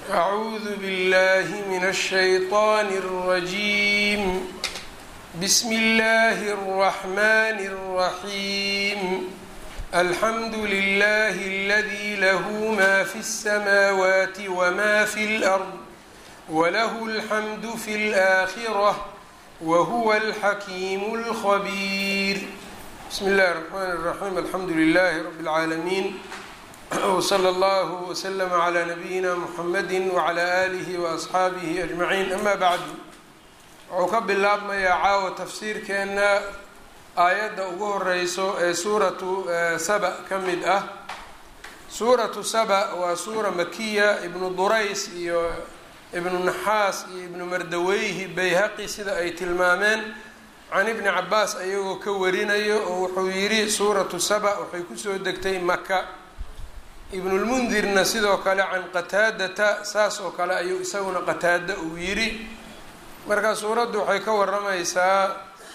أعوذ بالله من الشيطان الرجيم بسم الله الرحمن الرحيم الحمد لله الذي له ما في السماوات وما في الأرض وله الحمد في الآخرة وهو الحكيم الخبير بسم الله الرحمن الرحيم الحمد لله رب العالمين وصلى الله وسلم على نبيina mحamedi وعlى آlihi وأصxaabihi أجمaعين ama bعd wuxuu ka bilaabmayaa caawa tafsiirkeena aayadda ugu horeyso ee suuratu saba ka mid ah suuratu saba waa suura makiya ibnu durays iyo ibnu naxaas iyo ibnu mardaweyhi bayhaqi sida ay tilmaameen can ibni cabaas ayagoo ka warinayo oo wuxuu yidhi suuratu saba waxay kusoo degtay maka ibnulmundirna sidoo kale can qataadata saas oo kale ayuu isaguna qataada uu yidhi marka suuraddu waxay ka waramaysaa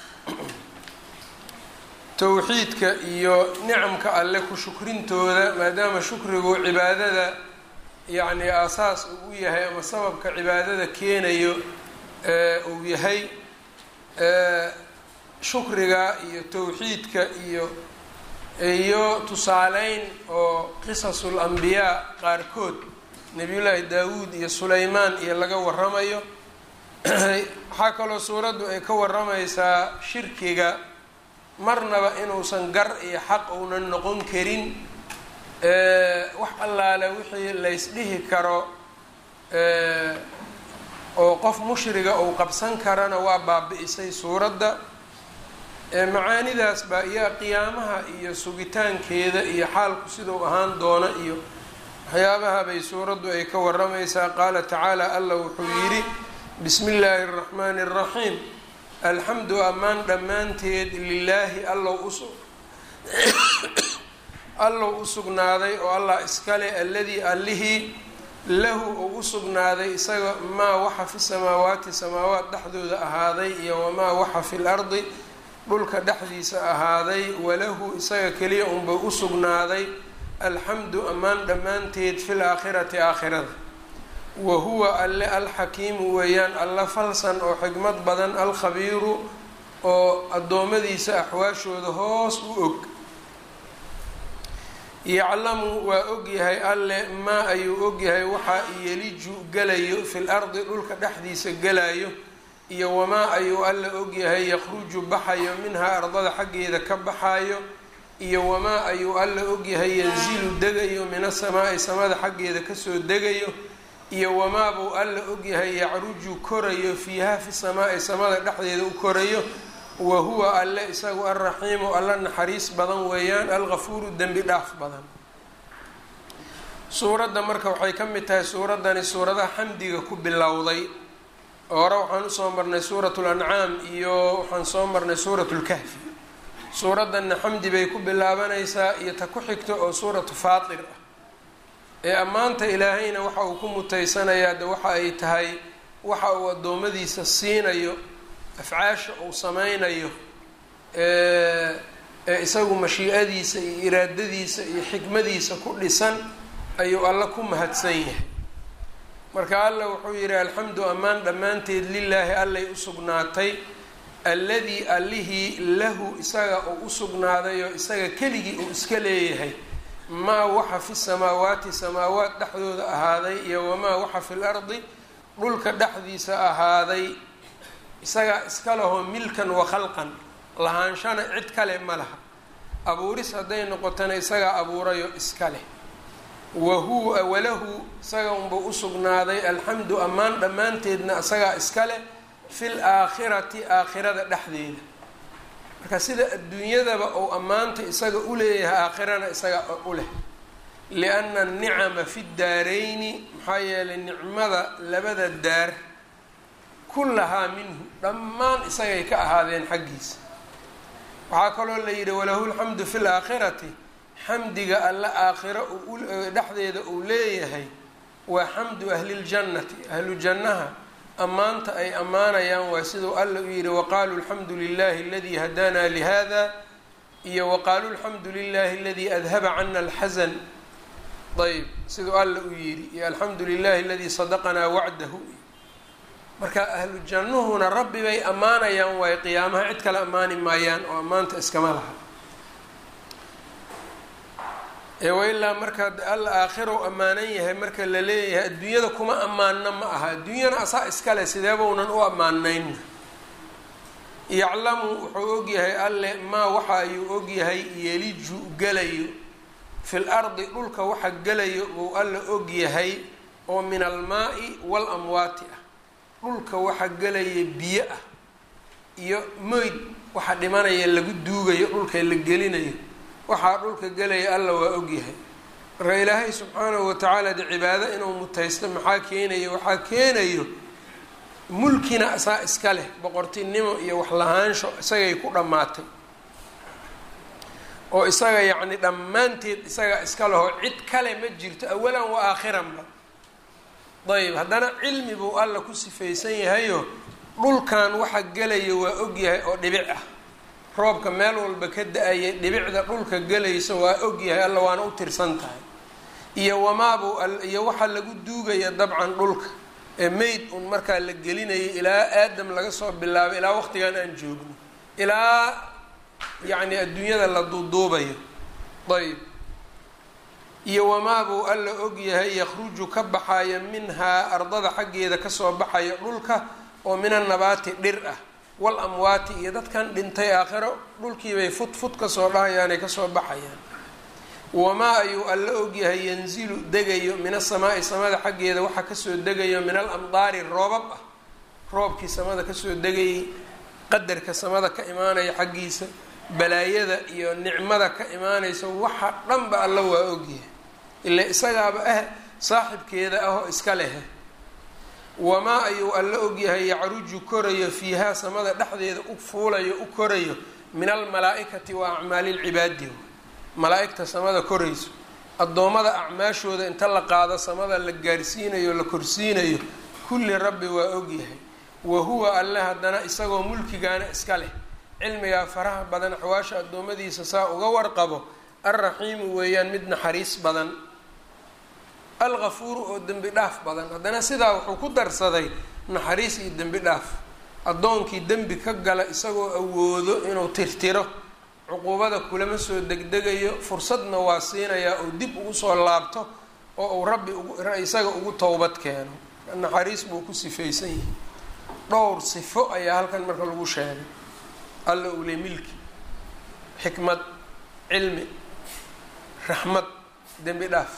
towxiidka iyo nicamka alle ku shukrintooda maadaama shukrigu cibaadada yacni aasaas uu u yahay ama sababka cibaadada keenayo uu yahay shukriga iyo towxiidka iyo iyo tusaaleyn oo qisasul ambiyaa qaarkood nebiyullaahi daawuud iyo sulaymaan iyo laga waramayo waxaa kaloo suuraddu ay ka waramaysaa shirkiga marnaba inuusan gar iyo xaq uunan noqon karin wax allaale wixii laysdhihi karo oo qof mushriga uu qabsan karana waa baabi-isay suuradda macaanidaas baa iyo qiyaamaha iyo sugitaankeeda iyo xaalku sidau ahaan doona iyo waxyaabaha bay suuraddu ay ka waramaysaa qaala tacaala allah wuxuu yidhi bismi illaahi araxmaani araxiim alxamdu ammaan dhammaanteed lilaahi allow us allow u sugnaaday oo allah iskale alladii allihii lahu uu u sugnaaday isaga maa waxa fi samaawaati samaawaat dhexdooda ahaaday iyo wamaa waxa fi lardi dhulka dhexdiisa ahaaday walahu isaga keliya unba u sugnaaday alxamdu ammaan dhammaanteed fil aakhirati aakhirada wa huwa alle alxakiimu weeyaan alla falsan oo xikmad badan alkhabiiru oo addoommadiisa axwaashooda hoos u og yaclamu waa ogyahay alle maa ayuu ogyahay waxaa yeliju galayo fil ardi dhulka dhexdiisa galayo iyo wamaa ayuu alla ogyahay yakhruju baxayo minhaa ardada xaggeeda ka baxayo iyo wamaa ayuu alla ogyahay yanzilu degayo min asamaa'i samada xaggeeda kasoo degayo iyo wamaa buu alla ogyahay yacruju korayo fiiha fi samaa'i samada dhexdeeda u korayo wa huwa alle isagu alraxiimu alla naxariis badan weeyaan algafuuru dembi dhaaf badan suuradda marka waxay ka mid tahay suuraddani suuradaha xamdiga ku bilowday hore waxaan usoo marnay suurat lancaam iyo waxaan soo marnay suurat lkahfi suuraddanna xamdi bay ku bilaabanaysaa iyo ta ku xigta oo suuratu faatir ah ee ammaanta ilaahayna waxa uu ku mutaysanayaa de waxa ay tahay waxa uu addoommadiisa siinayo afcaasha uu sameynayo ee isagu mashiicadiisa iyo iraadadiisa iyo xikmadiisa ku dhisan ayuu alla ku mahadsan yahay marka alla wuxuu yidhi alxamdu ammaan dhammaanteed lilaahi allay u sugnaatay alladii allihii lahu isaga uu u sugnaaday oo isaga keligii uu iska leeyahay maa waxa fi samaawaati samaawaat dhexdooda ahaaday iyo wamaa waxa fi lardi dhulka dhexdiisa ahaaday isagaa iska lahoo milkan wa khalqan lahaanshana cid kale ma laha abuuris hadday noqotana isagaa abuurayo iska leh wahuwa walahu isaga unbuu usugnaaday alxamdu ammaan dhammaanteedna isagaa iska leh fil aakhirati aakhirada dhexdeeda marka sida adduunyadaba ou ammaanta isaga u leeyahay aakhirana isaga u leh lianna anicama fi daarayni maxaa yeelay nicmada labada daar kullahaa minhu dhammaan isagay ka ahaadeen xaggiisa waxaa kaloo la yidhi walahu lxamdu fi laakhirati xamdiga alle aakhiro dhexdeeda uu leeyahay waa xamdu ahliljannati ahlu jannaha ammaanta ay ammaanayaan waa siduu alla u yidhi waqaaluu alxamdu lilahi aladii hadaanaa lihada iyo waqaaluu alxamdu lilahi aladii adhaba cana alxasan ayb siduu alla u yidhi iyo alxamdu lilahi aladii sadaqanaa wacdahu marka ahlu jannuhuna rabbi bay ammaanayaan waayo qiyaamaha cid kale ammaani maayaan oo ammaanta iskama laha eewailaa marka alla aakhirow ammaanan yahay marka la leeyahay adduunyada kuma ammaanna ma aha adduunyana asaa iskale sideebaunan u ammaanayn yaclamu wuxuu ogyahay alle maa waxa ayuu ogyahay yeliju gelayo fil ardi dhulka waxa gelayo buu alla ogyahay oo min almaa-i wal amwaati ah dhulka waxa gelaya biyo ah iyo moyd waxa dhimanaya lagu duugayo dhulka la gelinayo waxaa dhulka gelaya alla waa ogyahay marka ilaahay subxaanahu watacaala de cibaado inuu mutaysto maxaa keenayo waxaa keenayo mulkina asaa iska leh boqortinimo iyo waxlahaansho isagay ku dhammaatay oo isaga yacni dhammaanteed isaga iska leho cid kale ma jirto awalan wa aakhiranba ayb haddana cilmi buu alla ku sifaysan yahayo dhulkan waxa gelaya waa ogyahay oo dhibic ah roobka meel walba ka da-ayay dhibicda dhulka gelaysa waa ogyahay alla waana u tirsan tahay iyo wamaabuu iyo waxaa lagu duugaya dabcan dhulka ee mayd un markaa la gelinayay ilaa aadam laga soo bilaabay ilaa waqtigan aan joogno ilaa yacni adduunyada la duuduubayo ayb iyo wamaabuu alla ogyahay yakhruju ka baxaya minhaa ardada xaggeeda kasoo baxaya dhulka oo min annabaati dhir ah wal amwaati iyo dadkan dhintay aakhiro dhulkiibay fut fut kasoo dhahayaanay kasoo baxayaan wamaa ayuu alla ogyahay yanzilu degayo min asamaa'i samada xaggeeda waxaa kasoo degayo min al amdaari roobab ah roobkii samada kasoo degayay qadarka samada ka imaanaya xaggiisa balaayada iyo nicmada ka imaanaysa waxa dhanba alla waa ogyahay ila isagaaba ah saaxibkeeda ah oo iska lehe wamaa ayuu alla ogyahay yacruju korayo fiihaa samada dhexdeeda u fuulayo u korayo min almalaa-ikati wa acmaali lcibaadi malaa-igta samada korayso addoommada acmaashooda inta la qaado samada la gaarsiinayo la korsiinayo kulli rabbi waa ogyahay wa huwa alle haddana isagoo mulkigaana iska leh cilmigaa faraha badan axwaasha addoommadiisa saa uga warqabo alraxiimu weeyaan mid naxariis badan algafuuru oo dembi dhaaf badan haddana sidaa wuxuu ku darsaday naxariis iyo dembi dhaaf addoonkii dembi ka gala isagoo awoodo inuu tirtiro cuquubada kulama soo degdegayo fursadna waa siinayaa oo dib ugu soo laabto oo uu rabbi isaga ugu towbad keeno naxariis buu ku sifaysan yahay dhowr sifo ayaa halkan marka lagu sheegay alla uu le milki xikmad cilmi raxmad dembi dhaaf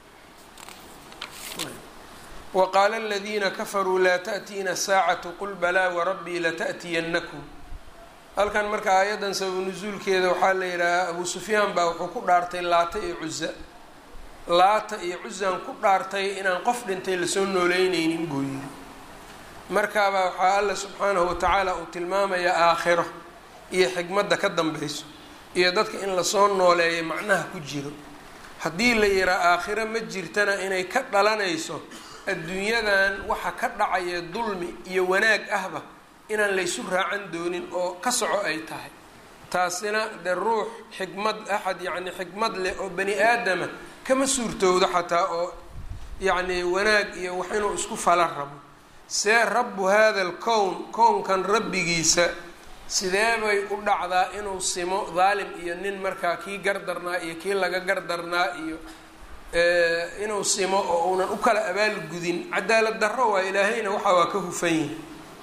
waqaala aladiina kafaruu laa taأtiina saacatu qul balaa warabbii lata'tiyanakum halkan marka aayaddan sabab nusuulkeeda waxaa la yidhaahaa abu sufyaan baa wuxuu ku dhaartay laata iyo cuza laata iyo cuzaan ku dhaartay inaan qof dhintay lasoo nooleyneynin buu yidhi markaabaa waxaa alla subxaanahu watacaala uu tilmaamayaa aakhiro iyo xikmadda ka dambeyso iyo dadka in lasoo nooleeyo macnaha ku jiro haddii la yihaa aakhiro ma jirtana inay ka dhalanayso adduunyadan waxa ka dhacaya dulmi iyo wanaag ahba inaan laysu raacan doonin oo ka soco ay tahay taasina dee ruux xikmad axad yacni xikmad leh oo bani aadama kama suurtowdo xataa oo yacni wanaag iyo wax inuu isku fala rabo see rabbu hada alkown kownkan rabbigiisa sidee bay u dhacdaa inuu simo daalim iyo nin markaa kii gardarnaa iyo kii laga gardarnaa iyo inuu simo oo uunan u kala abaalgudin cadaalad darro waa ilaahayna waxa waa ka hufan yihi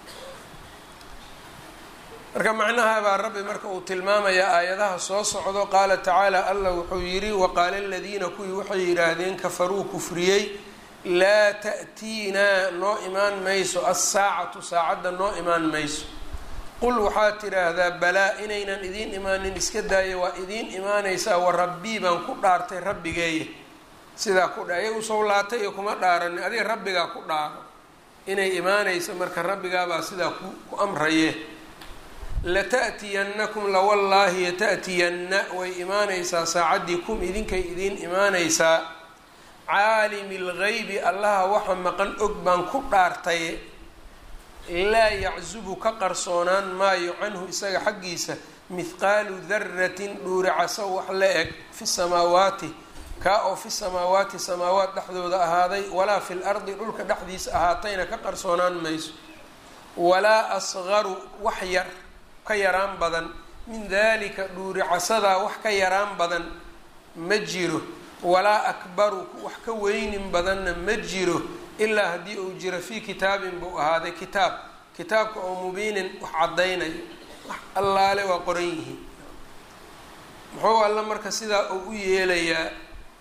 marka macnaha baa rabbi marka uu tilmaamayaa aayadaha soo socdo qaala tacaala allah wuxuu yidhi waqaala aladiina kuwii waxay yidhaahdeen kafaruu kufriyey laa ta'tiinaa noo imaan mayso assaacatu saacadda noo imaan mayso qul waxaad tidhaahdaa balaa inaynan idiin imaanin iska daaya waa idiin imaanaysaa wa rabbii baan ku dhaartay rabbigeeya sidaa ku dha iyagu sowlaatay iyo kuma dhaaranin adiga rabbigaa ku dhaaro inay imaanayso marka rabbigaabaa sidaa ku ku amraye lata'tiyannakum lawallaahi yata'tiyanna way imaanaysaa saacaddii kum idinkay idiin imaanaysaa caalimi lgaybi allaha waxa maqan og baan ku dhaartay laa yaczubu ka qarsoonaan maayo canhu isaga xaggiisa mithqaalu daratin dhuuricaso wax la eg fi samaawaati kaa oo fi samaawaati samaawaat dhexdooda ahaaday walaa fi lardi dhulka dhexdiisa ahaatayna ka qarsoonaan mayso walaa asqaru wax yar ka yaraan badan min dalika dhuuricasadaa wax ka yaraan badan ma jiro walaa akbaru wax ka weynin badanna ma jiro ilaa haddii uu jiro fii kitaabin buu ahaaday kitaab kitaabka oo mubiinin wax caddaynayo wax allaale waa qoran yihiin muxuu alla marka sidaa uu u yeelayaa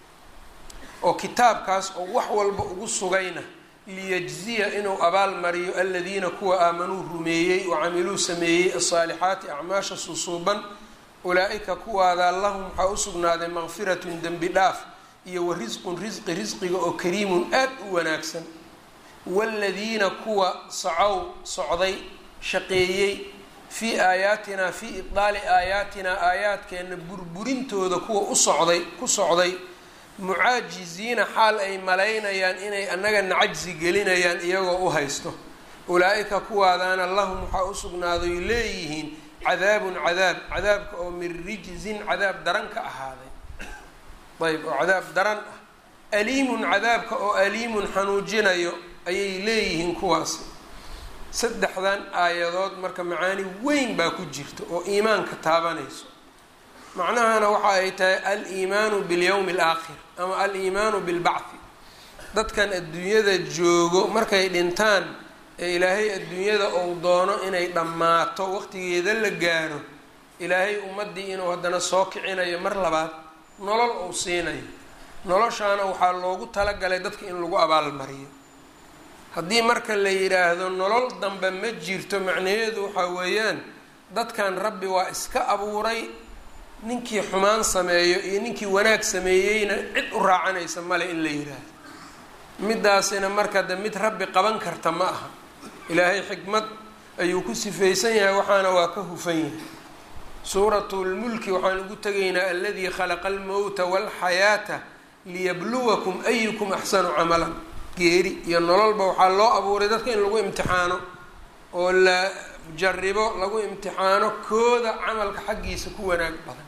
oo kitaabkaas oo wax walba ugu sugayna liyajziya inuu abaal mariyo aladiina kuwa aamanuu rumeeyey oo camiluu sameeyey asaalixaati acmaasha susuuban ulaa-ika kuwaadaa lahum waxaa u sugnaaday maqfiratun dembi dhaaf iyo wa risqun risqi risqiga oo kariimun aad u wanaagsan waaladiina kuwa sacow socday shaqeeyey fii aayaatinaa fii ibdaali aayaatinaa aayaadkeenna burburintooda kuwa u socday ku socday mucaajiziina xaal ay malaynayaan inay annagana cajsi gelinayaan iyagoo u haysto ulaa-ika kuwaadaana lahum waxaa u sugnaaday leeyihiin cadaabun cadaab cadaabka oo min rijzin cadaab daran ka ahaaday ayb oo cadaab daran ah aliimun cadaabka oo aliimun xanuujinayo ayay leeyihiin kuwaasi saddexdan aayadood marka macaani weyn baa ku jirta oo iimaanka taabanayso macnahana waxa ay tahay al-iimaanu bilyowmi alaakhir ama al-iimaanu bilbacthi dadkan adduunyada joogo markay dhintaan ee ilaahay adduunyada uu doono inay dhammaato waqtigeeda la gaaro ilaahay ummaddii inuu haddana soo kicinayo mar labaad nolol uu siinayo noloshaana waxaa loogu talagalay dadka in lagu abaalmariyo haddii marka la yidhaahdo nolol dambe ma jirto macnaheedu waxaa weeyaan dadkan rabbi waa iska abuuray ninkii xumaan sameeyo iyo ninkii wanaag sameeyeyna cid u raacanaysa male in la yidhaahdo midaasina marka de mid rabbi qaban karta ma aha ilaahay xikmad ayuu ku sifaysan yahay waxaana waa ka hufan yahay suuratulmulki waxaan ugu tegaynaa aladii khalaqa almowta waalxayaata liyabluwakum ayukum axsanu camalan geeri iyo nololba waxaa loo abuuray dadka in lagu imtixaano oo la jaribo lagu imtixaano kooda camalka xaggiisa ku wanaag badan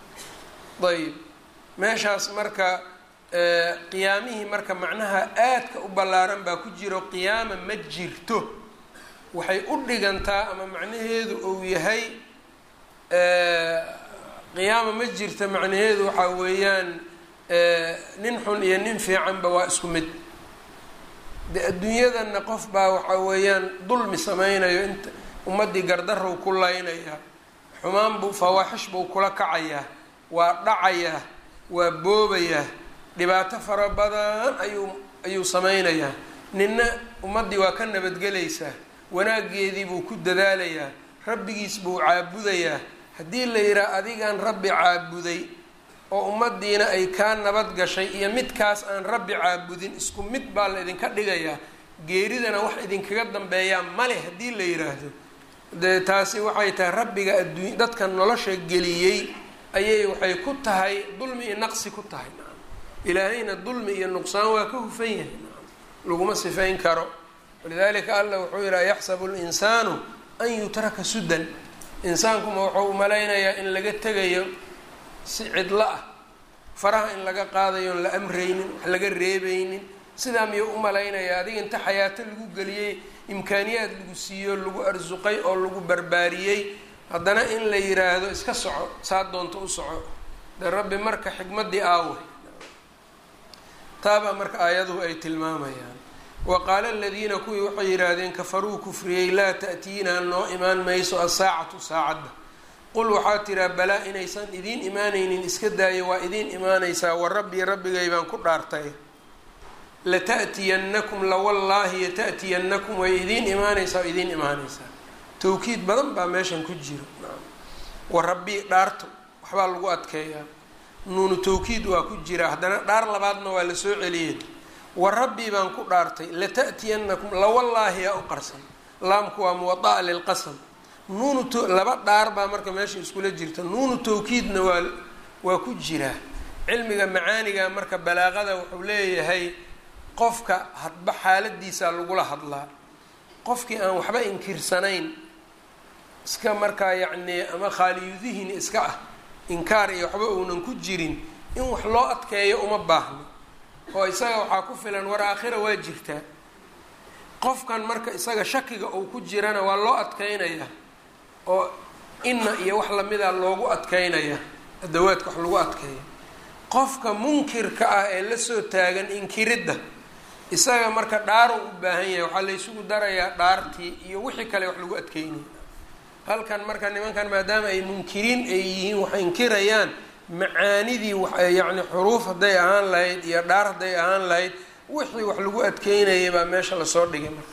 ayb meeshaas marka qiyaamihii marka macnaha aadka u ballaaran baa ku jiro qiyaama ma jirto waxay u dhigantaa ama macnaheedu uu yahay qiyaama ma jirta macnaheedu waxaa weeyaan nin xun iyo nin fiicanba waa isku mid de adduunyadanna qof baa waxaa weeyaan dulmi sameynayo inta ummaddii gardarow ku laynayaa xumaan buu fawaaxish buu kula kacayaa waa dhacayaa waa boobayaa dhibaato fara badan ayuu ayuu sameynayaa ninna ummaddii waa ka nabadgelaysaa wanaaggeedii buu ku dadaalayaa rabbigiis buu caabudayaa haddii la yidhaha adigaan rabbi caabuday oo ummaddiina ay kaa nabad gashay iyo midkaas aan rabbi caabudin isku mid baa la idinka dhigayaa geeridana wax idinkaga dambeeyaa male haddii la yidhaahdo dee taasi waxay tahay rabbiga adduuny dadka nolosha geliyey ayay waxay ku tahay dulmi iyo naqsi ku tahay nacam ilaahayna dulmi iyo nuqsaan waa ka hufan yahay nacam laguma sifayn karo walidaalika allah wuxuu yidhaha yaxsabu linsaanu an yutraka sudan insaankuma wuxuu umalaynayaa in laga tegayo si cidlo ah faraha in laga qaadayo on la amraynin wax laga reebaynin sidaa miyuu umalaynayaa adiga inta xayaato lagu geliyey imkaaniyaad lagu siiyo lagu arsuqay oo lagu barbaariyey haddana in la yiraahdo iska soco saa doonto u soco dee rabbi marka xikmaddii aawe taabaa marka aayaduhu ay tilmaamayaan wa qaala aladiina kuwii waxay yidhaahdeen kafaruu kufriyey laa ta'tiinaa noo imaan mayso asaacatu saacadda qul waxaa tiraa balaa inaysan idiin imaanaynin iska daayo waa idiin imaanaysaa wa rabbii rabbigay baan ku dhaartay lata'tiyannakum lawallaahi yata'tiyannakum way idiin imaanaysaa o idiin imaanaysaa tawkiid badan baa meeshan ku jiro wa rabbii dhaarto waxbaa lagu adkeeyaa nuunu tawkiid waa ku jira haddana dhaar labaadna waa la soo celiyey wa rabbii baan ku dhaartay lata'tiyannakum lawallaahi yaa u qarsan laamku waa muwada'a lilqasam nuunu t laba dhaar baa marka meesha iskula jirta nuunu tawkiidna waa waa ku jiraa cilmiga macaaniga marka balaaqada wuxuu leeyahay qofka hadba xaaladiisaa lagula hadlaa qofkii aan waxba inkirsanayn iska markaa yacnii ama khaaliyudihin iska ah inkaar iyo waxba uunan ku jirin in wax loo adkeeyo uma baahno oo isaga waxaa ku filan war aakhira waa jirtaa qofkan marka isaga shakiga uu ku jirana waa loo adkeynayaa oo inna iyo wax lamida loogu adkeynaya adawaadka wax lagu adkeeyo qofka munkirka ah ee lasoo taagan inkiridda isaga marka dhaaro u baahan yahay waxaa laysugu darayaa dhaartii iyo wixii kale wax lagu adkeynaya halkan marka nimankan maadaama ay munkiriin ay yihiin wax inkirayaan macaanidii yacni xuruuf hadday ahaan lahayd iyo dhaar hadday ahaan lahayd wixii wax lagu adkeynayay baa meesha lasoo dhigay marka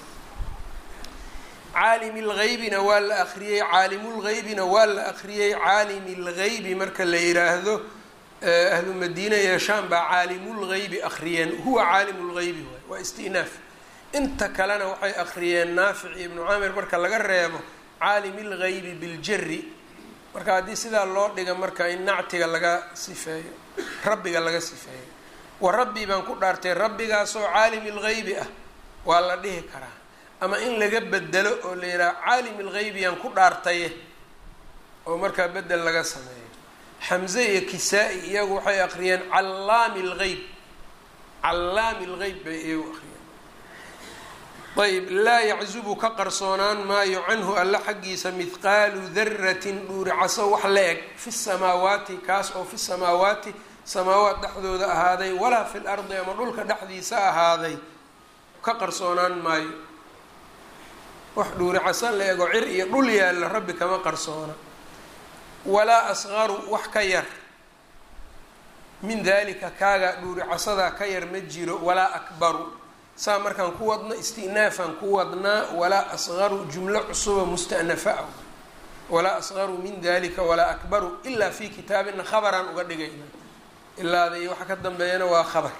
caalimi lgeybina waa la akriyey caalimulgeybina waa la akriyey caalimi lgeybi marka la yiraahdo ahlu madiina iyo shaam baa caalimulgeybi akriyeen huwa caalimulgeybi waay waa istinaaf inta kalena waxay akriyeen naafic iyo ibnu caamir marka laga reebo caalimi lgeybi biljari marka haddii sidaa loo dhiga marka in nactiga laga sifeeyo rabbiga laga sifeeyo wa rabbi baan ku dhaartay rabbigaasoo caalimi lgeybi ah waa la dhihi karaa ama in laga bedelo oo la yidhaha caalimi lgeybi yaan ku dhaartaye oo markaa bedel laga sameeyo xamze iyo kisaa-i iyagu waxay akriyeen callaami lgeyb callaami lgeyb bay iyagu akriyeen ayb laa yaczubu ka qarsoonaan maayo canhu alla xaggiisa mithqaalu daratin dhuuricaso wax la eg fi samaawaati kaas oo fi samaawaati samaawaat dhexdooda ahaaday walaa fi lardi ama dhulka dhexdiisa ahaaday ka qarsoonaan maayo wax dhuuricaso la ego cir iyo dhul yaalla rabbi kama qarsoona walaa asqaru wax ka yar min dalika kaaga dhuuricasadaa ka yar ma jiro walaa akbaru saa markaan ku wadno istinaafaan ku wadnaa walaa asqaru jumlo cusuba mustanafa ah walaa asqaru min dalika walaa akbaru ilaa fi kitaabina khabaraan uga dhigayna ilaada iyo waxa ka dambeeyana waa khabar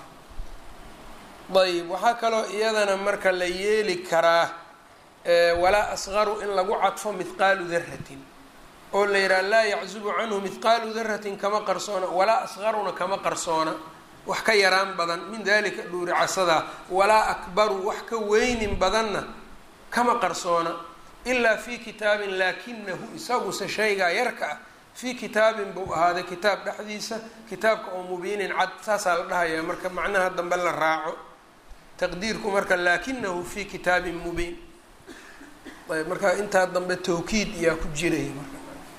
ayb waxaa kaloo iyadana marka la yeeli karaa walaa asqaru in lagu cadfo mithqaalu daratin oo la yidhaha laa yaczubu canhu mithqaalu daratin kama qarsoona walaa asqaruna kama qarsoona wax ka yaraan badan min dalika dhuuri casadaa walaa akbaru wax ka weynin badanna kama qarsoona ilaa fi kitaabin laakinahu isaguse shaygaa yarka ah fii kitaabin buu ahaaday kitaab dhexdiisa kitaabka oo mubiinin cad saasaa la dhahayaa marka macnaha dambe la raaco taqdiirku marka laakinahu fi kitaabin mubiin ayb marka intaa dambe tawkiid iyaa ku jiraya marka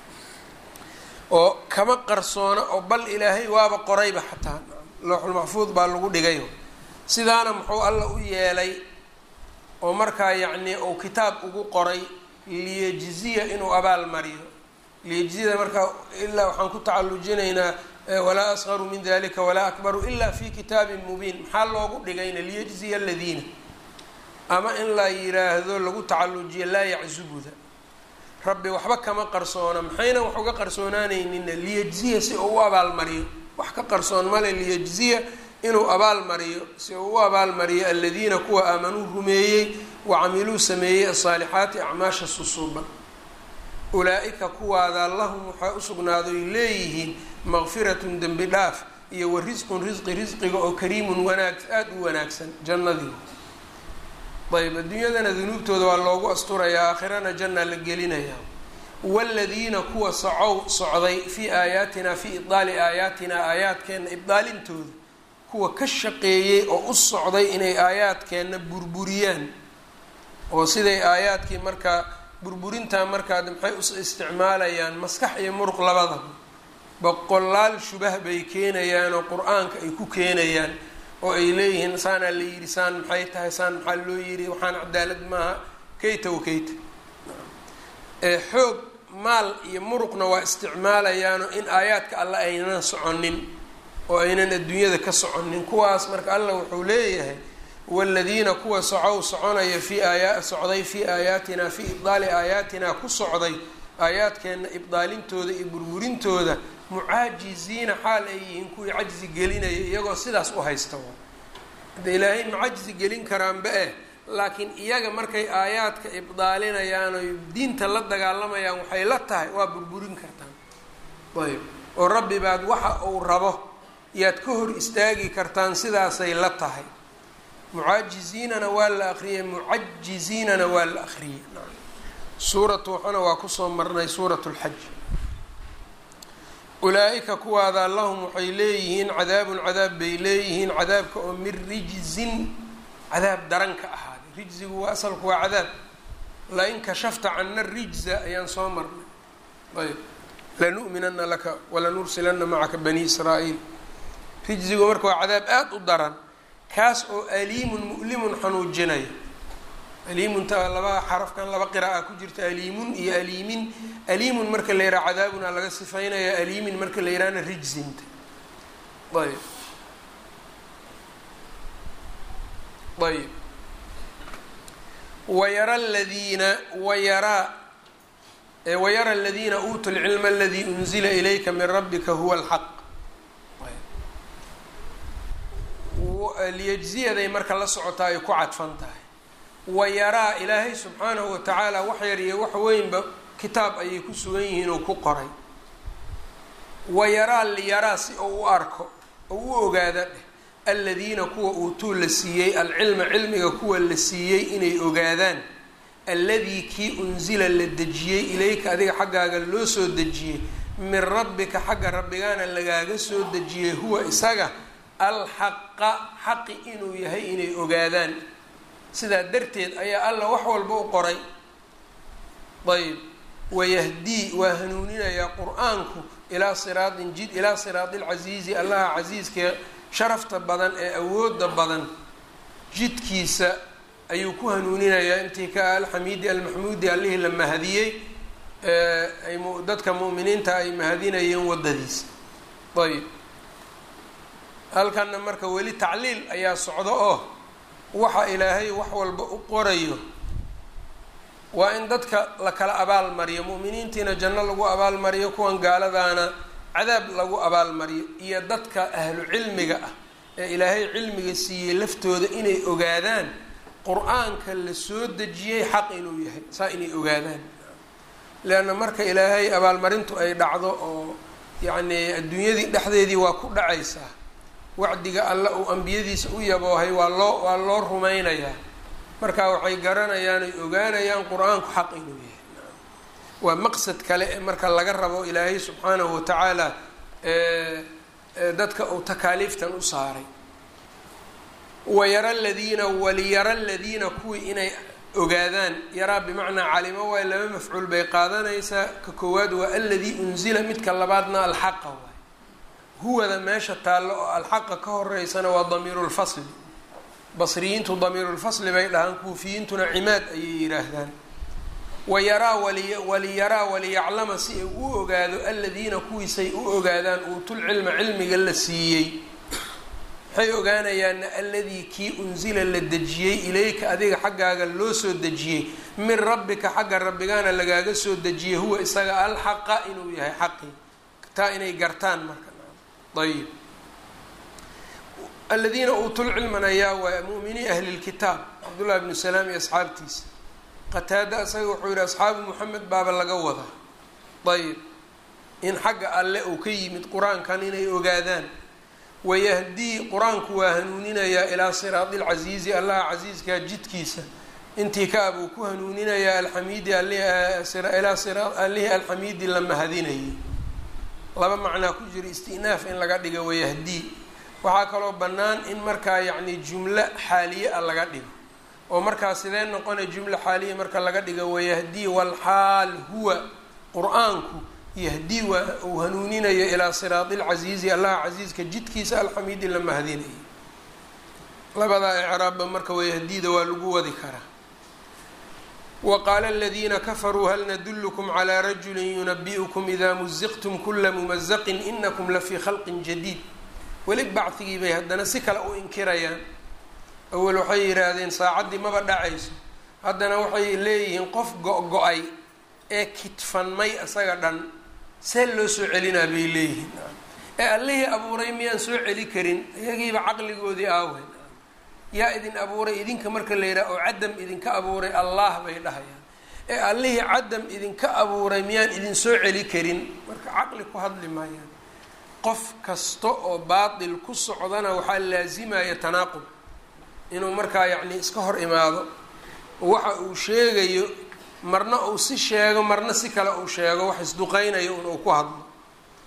oo kama qarsoona oo bal ilaahay waaba qorayba xataa looxulmaxfuud baa lagu dhigayo sidaana muxuu alla u yeelay oo markaa yacnii uu kitaab ugu qoray liyejziya inuu abaal mariyo liyejziyada markaa ilaa waxaan ku tacalujinaynaa walaa asqaru min dalika walaa akbaru ilaa fi kitaabin mubiin maxaa loogu dhigayna liyejziya aladiina ama in la yiraahdo lagu tacalujiyo laa yaczubuda rabbi waxba kama qarsoona maxayna wax uga qarsoonaanaynina liyejziya si uu u abaalmariyo wax ka qarsoon male liyejziya inuu abaalmariyo si uu u abaalmariyo aladiina kuwa aamanuu rumeeyey wacamiluu sameeyey asaalixaati acmaasha susuuban ulaa-ika kuwaada lahum waxaa usugnaadoy leeyihiin maqfiratun dembi dhaaf iyo wa risqun risqi risqiga oo kariimun wanaag aada u wanaagsan jannadii ayb adduunyadana dunuubtooda waa loogu asturayaa aakhirana janna la gelinayaa waaladiina kuwa socow socday fii aayaatina fii ibdaali aayaatina aayaadkeenna ibdaalintooda kuwa ka shaqeeyey oo u socday inay aayaadkeenna burburiyaan oo siday aayaadkii markaa burburintaa markaa maxay u isticmaalayaan maskax iyo muruq labadaba boqolaal shubah bay keenayaan oo qur-aanka ay ku keenayaan oo ay leeyihiin saanaa la yidhi saan maxay tahay saan maxaa loo yidhi waxaan cadaalad maaha kayta wa kayta xoog maal iyo muruqna waa isticmaalayaano in aayaadka alla aynan soconin oo aynan adduunyada ka soconin kuwaas marka allah wuxuu leeyahay waaladiina kuwa socow soconaya fii aaya socday fii aayaatina fii ibdaali aayaatina ku socday aayaadkeenna ibdaalintooda iyo burburintooda mucaajiziina xaal ay yihiin kuwii cajzi gelinaya iyagoo sidaas u haysta hadda ilaahay ma cajzi gelin karaanba eh laakiin iyaga markay aayaadka ibdaalinayaan oy diinta la dagaalamayaan waxay la tahay waa burburin kartaan ayb oo rabbi baad waxa uu rabo yaad ka hor istaagi kartaan sidaasay la tahay mucaajiziinana waa la akriyey mucajiziinana waa la akriyey suuratu waxana waa kusoo marnay suurat lxaj ulaa-ika kuwaada lahum waxay leeyihiin cadaabun cadaab bay leeyihiin cadaabka oo min rijzin cadaab daran ka ahaaday rijzigu waa asalku waa cadaab lain kashafta cana rijza ayaan soo marnay ayb lanu'minana laka walanursilana macaka bani israa'iil rijzigu marka waa cadaab aada u daran kaas oo aliimun mu'limun xanuujinaya aliimunta laba xarafkan laba qira'a ku jirta aliimun iyo aliimin aliimun marka la yidhaha cadaabuna laga sifaynaya aliimin marka la yidhahna rijzinta ayb ayb wayara ladiina wayaraa wayara aladiina uutuu lcilma aladii unzila ilayka min rabbika huwa alxaq liyajziyaday marka la socotaa ay ku cadfan tahay wayaraa ilaahay subxaanahu watacaala wax yar iyo wax weynba kitaab ayay ku sugan yihiin oo ku qoray wayaraa liyaraa si ou u arko oo u ogaada dheh aladiina kuwa uutuu la siiyey alcilma cilmiga kuwa la siiyey inay ogaadaan alladii kii unsila la dejiyey ilayka adiga xaggaaga loo soo dejiyey min rabbika xagga rabbigaana lagaaga soo dejiyey huwa isaga alxaqa xaqi inuu yahay inay ogaadaan sidaa darteed ayaa alla wax walba u qoray ayb wayahdii waa hanuuninayaa qur-aanku ilaa siraatin jid ilaa siraati lcasiizi allaha casiiskee sharafta badan ee awooda badan jidkiisa ayuu ku hanuuninayaa intii ka alxamiidi almaxmuudi allihii la mahadiyey ay dadka mu'miniinta ay mahadinayeen waddadiisa ayb halkanna marka weli tacliil ayaa socdo oo waxa ilaahay wax walba u qorayo waa in dadka la kala abaalmariyo mu'miniintiina janno lagu abaalmariyo kuwan gaaladaana cadaab lagu abaalmariyo iyo dadka ahlu cilmiga ah ee ilaahay cilmiga siiyey laftooda inay ogaadaan qur-aanka la soo dejiyey xaq inuu yahay saa inay ogaadaan leanna marka ilaahay abaalmarintu ay dhacdo oo yacnii adduunyadii dhexdeedii waa ku dhacaysaa wacdiga alle uu ambiyadiisa u yaboohay waa loo waa loo rumaynayaa marka waxay garanayaan ay ogaanayaan qur-aanku xaq inuu yahay waa maqsad kale ee marka laga rabo ilaahay subxaanahu watacaala dadka uu takaaliiftan u saaray wayara aladiina waliyara aladiina kuwii inay ogaadaan yaraa bimacnaa calimo waay laba mafcuul bay qaadanaysaa ka koowaad waa aladii unzila midka labaadna alxaqa waay huwada meesha taallo oo alxaqa ka horeysana waa damiiru lfasli basriyiintu damiirulfasli bay dhahaan kuufiyiintuna cimaad ayay yidhaahdaan wayaraa wali waliyaraa waliyaclama si ay u ogaado aladiina kuwiisay u ogaadaan uutul cilma cilmiga la siiyey waxay ogaanayaana alladii kii unsila la dejiyey ilayka adiga xaggaaga loo soo dejiyey min rabbika xagga rabbigaana lagaaga soo dejiyey huwa isaga alxaqa inuu yahay xaqii taa inay gartaan marka ayib aladiina uutul cilman ayaa waa mu'minii ahli lkitaab cabdullahi bnu salaam iyo asxaabtiisa qataada isaga wuxuu yihi asxaabu moxamed baaba laga wadaa ayib in xagga alle uu ka yimid qur-aankan inay ogaadaan wayahdii qur-aanku waa hanuuninayaa ilaa siraadi lcasiizi allaha casiiskaa jidkiisa intii ka abuu ku hanuuninayaa alxamiidi ilaa allihii alxamiidi la mahadinayay laba macnaa ku jira istinaaf in laga dhigo wayahdii waxaa kaloo bannaan in markaa yacni jumlo xaaliye a laga dhigo oo markaa sidee noqonay jumlo xaaliya marka laga dhigo wayahdii walxaal huwa qur-aanku yahdii waa uu hanuuninayo ilaa siraadi lcasiizi allaha casiiska jidkiisa alxamiidi la mahadinayay labadaa icraabba marka wayahdiida waa lagu wadi karaa wa qaala aladiina kafaruu hal nadullukum calaa rajulin yunabi'ukum idaa muziqtum kula mumazaqin inakum lafii khalqin jadiid weli bacdigii bay haddana si kale u inkirayaan awel waxay yidhaahdeen saacaddii maba dhacayso haddana waxay leeyihiin qof go-go-ay ee kitfanmay isaga dhan see loo soo celinaa bay leeyihiin ee allihii abuuray miyaan soo celi karin iyagiiba caqligoodii aawen yaa idin abuuray idinka marka la yidhaha oo cadam idinka abuuray allah bay dhahayaan ee allihii cadam idinka abuuray miyaan idin soo celi karin marka caqli ku hadli maayaan qof kasta oo baatil ku socdana waxaa laasimaya tanaaqub inuu markaa yacni iska hor imaado waxa uu sheegayo marna uu si sheego marna si kale uu sheego wax isduqeynayo un uu ku hadlo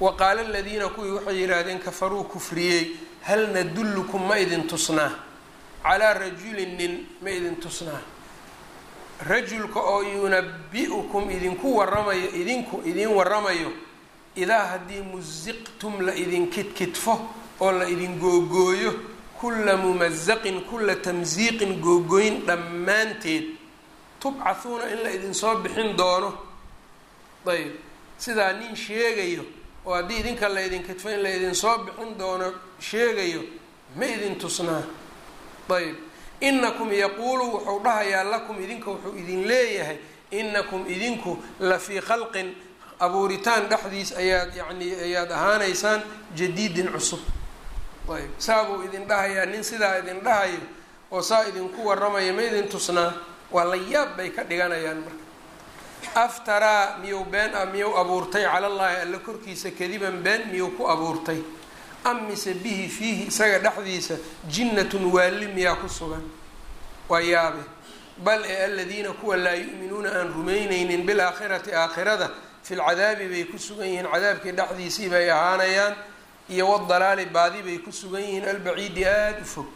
wa qaala aladiina kuwii waxay yidhaahdeen kafaruu kufriyey hal nadullukum ma idin tusnaa calaa rajulin nin ma idin tusnaa rajulka oo yunabi-ukum idinku waramayo idinku idin waramayo idaa haddii musiqtum la idin kidkidfo oo la idin googooyo kulla mumasaqin kulla tamsiiqin googooyin dhammaanteed tubcahuuna in la idinsoo bixin doono ayb sidaa nin sheegayo oo haddii idinka la idin kidfo in la idinsoo bixin doono sheegayo ma idin tusnaa ayb inakum yaquulu wuxuu dhahayaa lakum idinka wuxuu idin leeyahay inakum idinku la fii khalqin abuuritaan dhexdiis ayaad yani ayaad ahaanaysaan jadiidin cusub ayb saa buu idin dhahayaa nin sidaa idin dhahayo oo saa idinku waramaya ma idin tusnaa waa la yaab bay ka dhiganayaan marka aftaraa miyuu been ah miyuu abuurtay cala llaahi alla korkiisa kadiban been miyuu ku abuurtay am mise bihi fiihi isaga dhexdiisa jinnatun waalli miyaa ku sugan waa yaabe bal ee aladiina kuwa laa yu'minuuna aan rumaynaynin bilaakhirati aakhirada fi lcadaabi bay ku sugan yihiin cadaabkii dhexdiisii bay ahaanayaan iyo wadalaali baadi bay ku sugan yihiin albaciidi aada u fog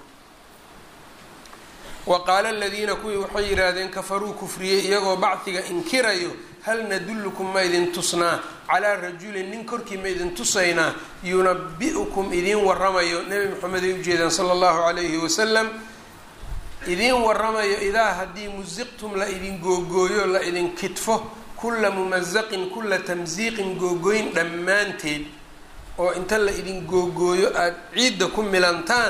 wa qaala aladiina kuwii waxay yidhaahdeen kafaruu kufriyey iyagoo bacdiga inkirayo hal nadullukum ma idin tusnaa calaa rajulin nin korkii ma idin tusaynaa yunabi-ukum idiin waramayo nebi moxamed ay ujeedaan sala allahu calayhi wasalam idiin waramayo idaa haddii musiqtum la idin googooyo la idin kidfo kulla mumasaqin kulla tamsiiqin googooyin dhammaanteed oo inta la idin googooyo aada ciidda ku milantaan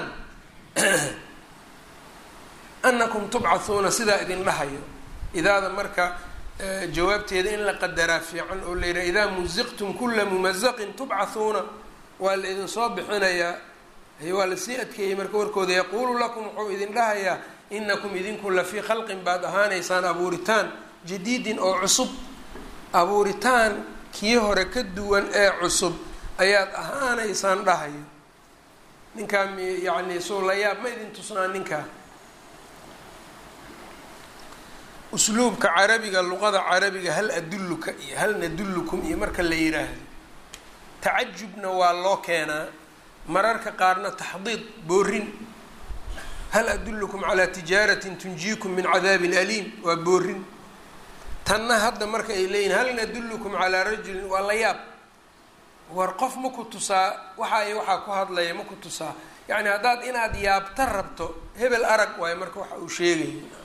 anakum tubcahuuna sidaa idin dhahayo idaada marka jawaabteeda in la qadaraa fiican oo la yidhaha idaa musiqtum kulla mumasaqin tubcahuuna waa la idinsoo bixinayaa waa lasii adkeeyey marka warkooda yaquulu lakum wuxuu idin dhahayaa inakum idinku la fii khalqin baad ahaanaysaan abuuritaan jadiidin oo cusub abuuritaan kii hore ka duwan ee cusub ayaad ahaanaysaan dhahayo ninkaa yani soo la yaab ma idin tusnaa ninkaa usluubka carabiga luqada carabiga hal adulluka iyo hal nadullukum iyo marka la yiraahdo tacajubna waa loo keenaa mararka qaarna taxdiid boorin hal adullukum calaa tijaaratin tunjiikum min cadaabin aliim waa boorin tanna hadda marka ay leeyihin hal nadullukum calaa rajulin waa la yaab war qof ma ku tusaa waxa ay waxaa ku hadlaya ma ku tusaa yacni haddaad inaad yaabta rabto hebel arag waayo marka waxa uu sheegaya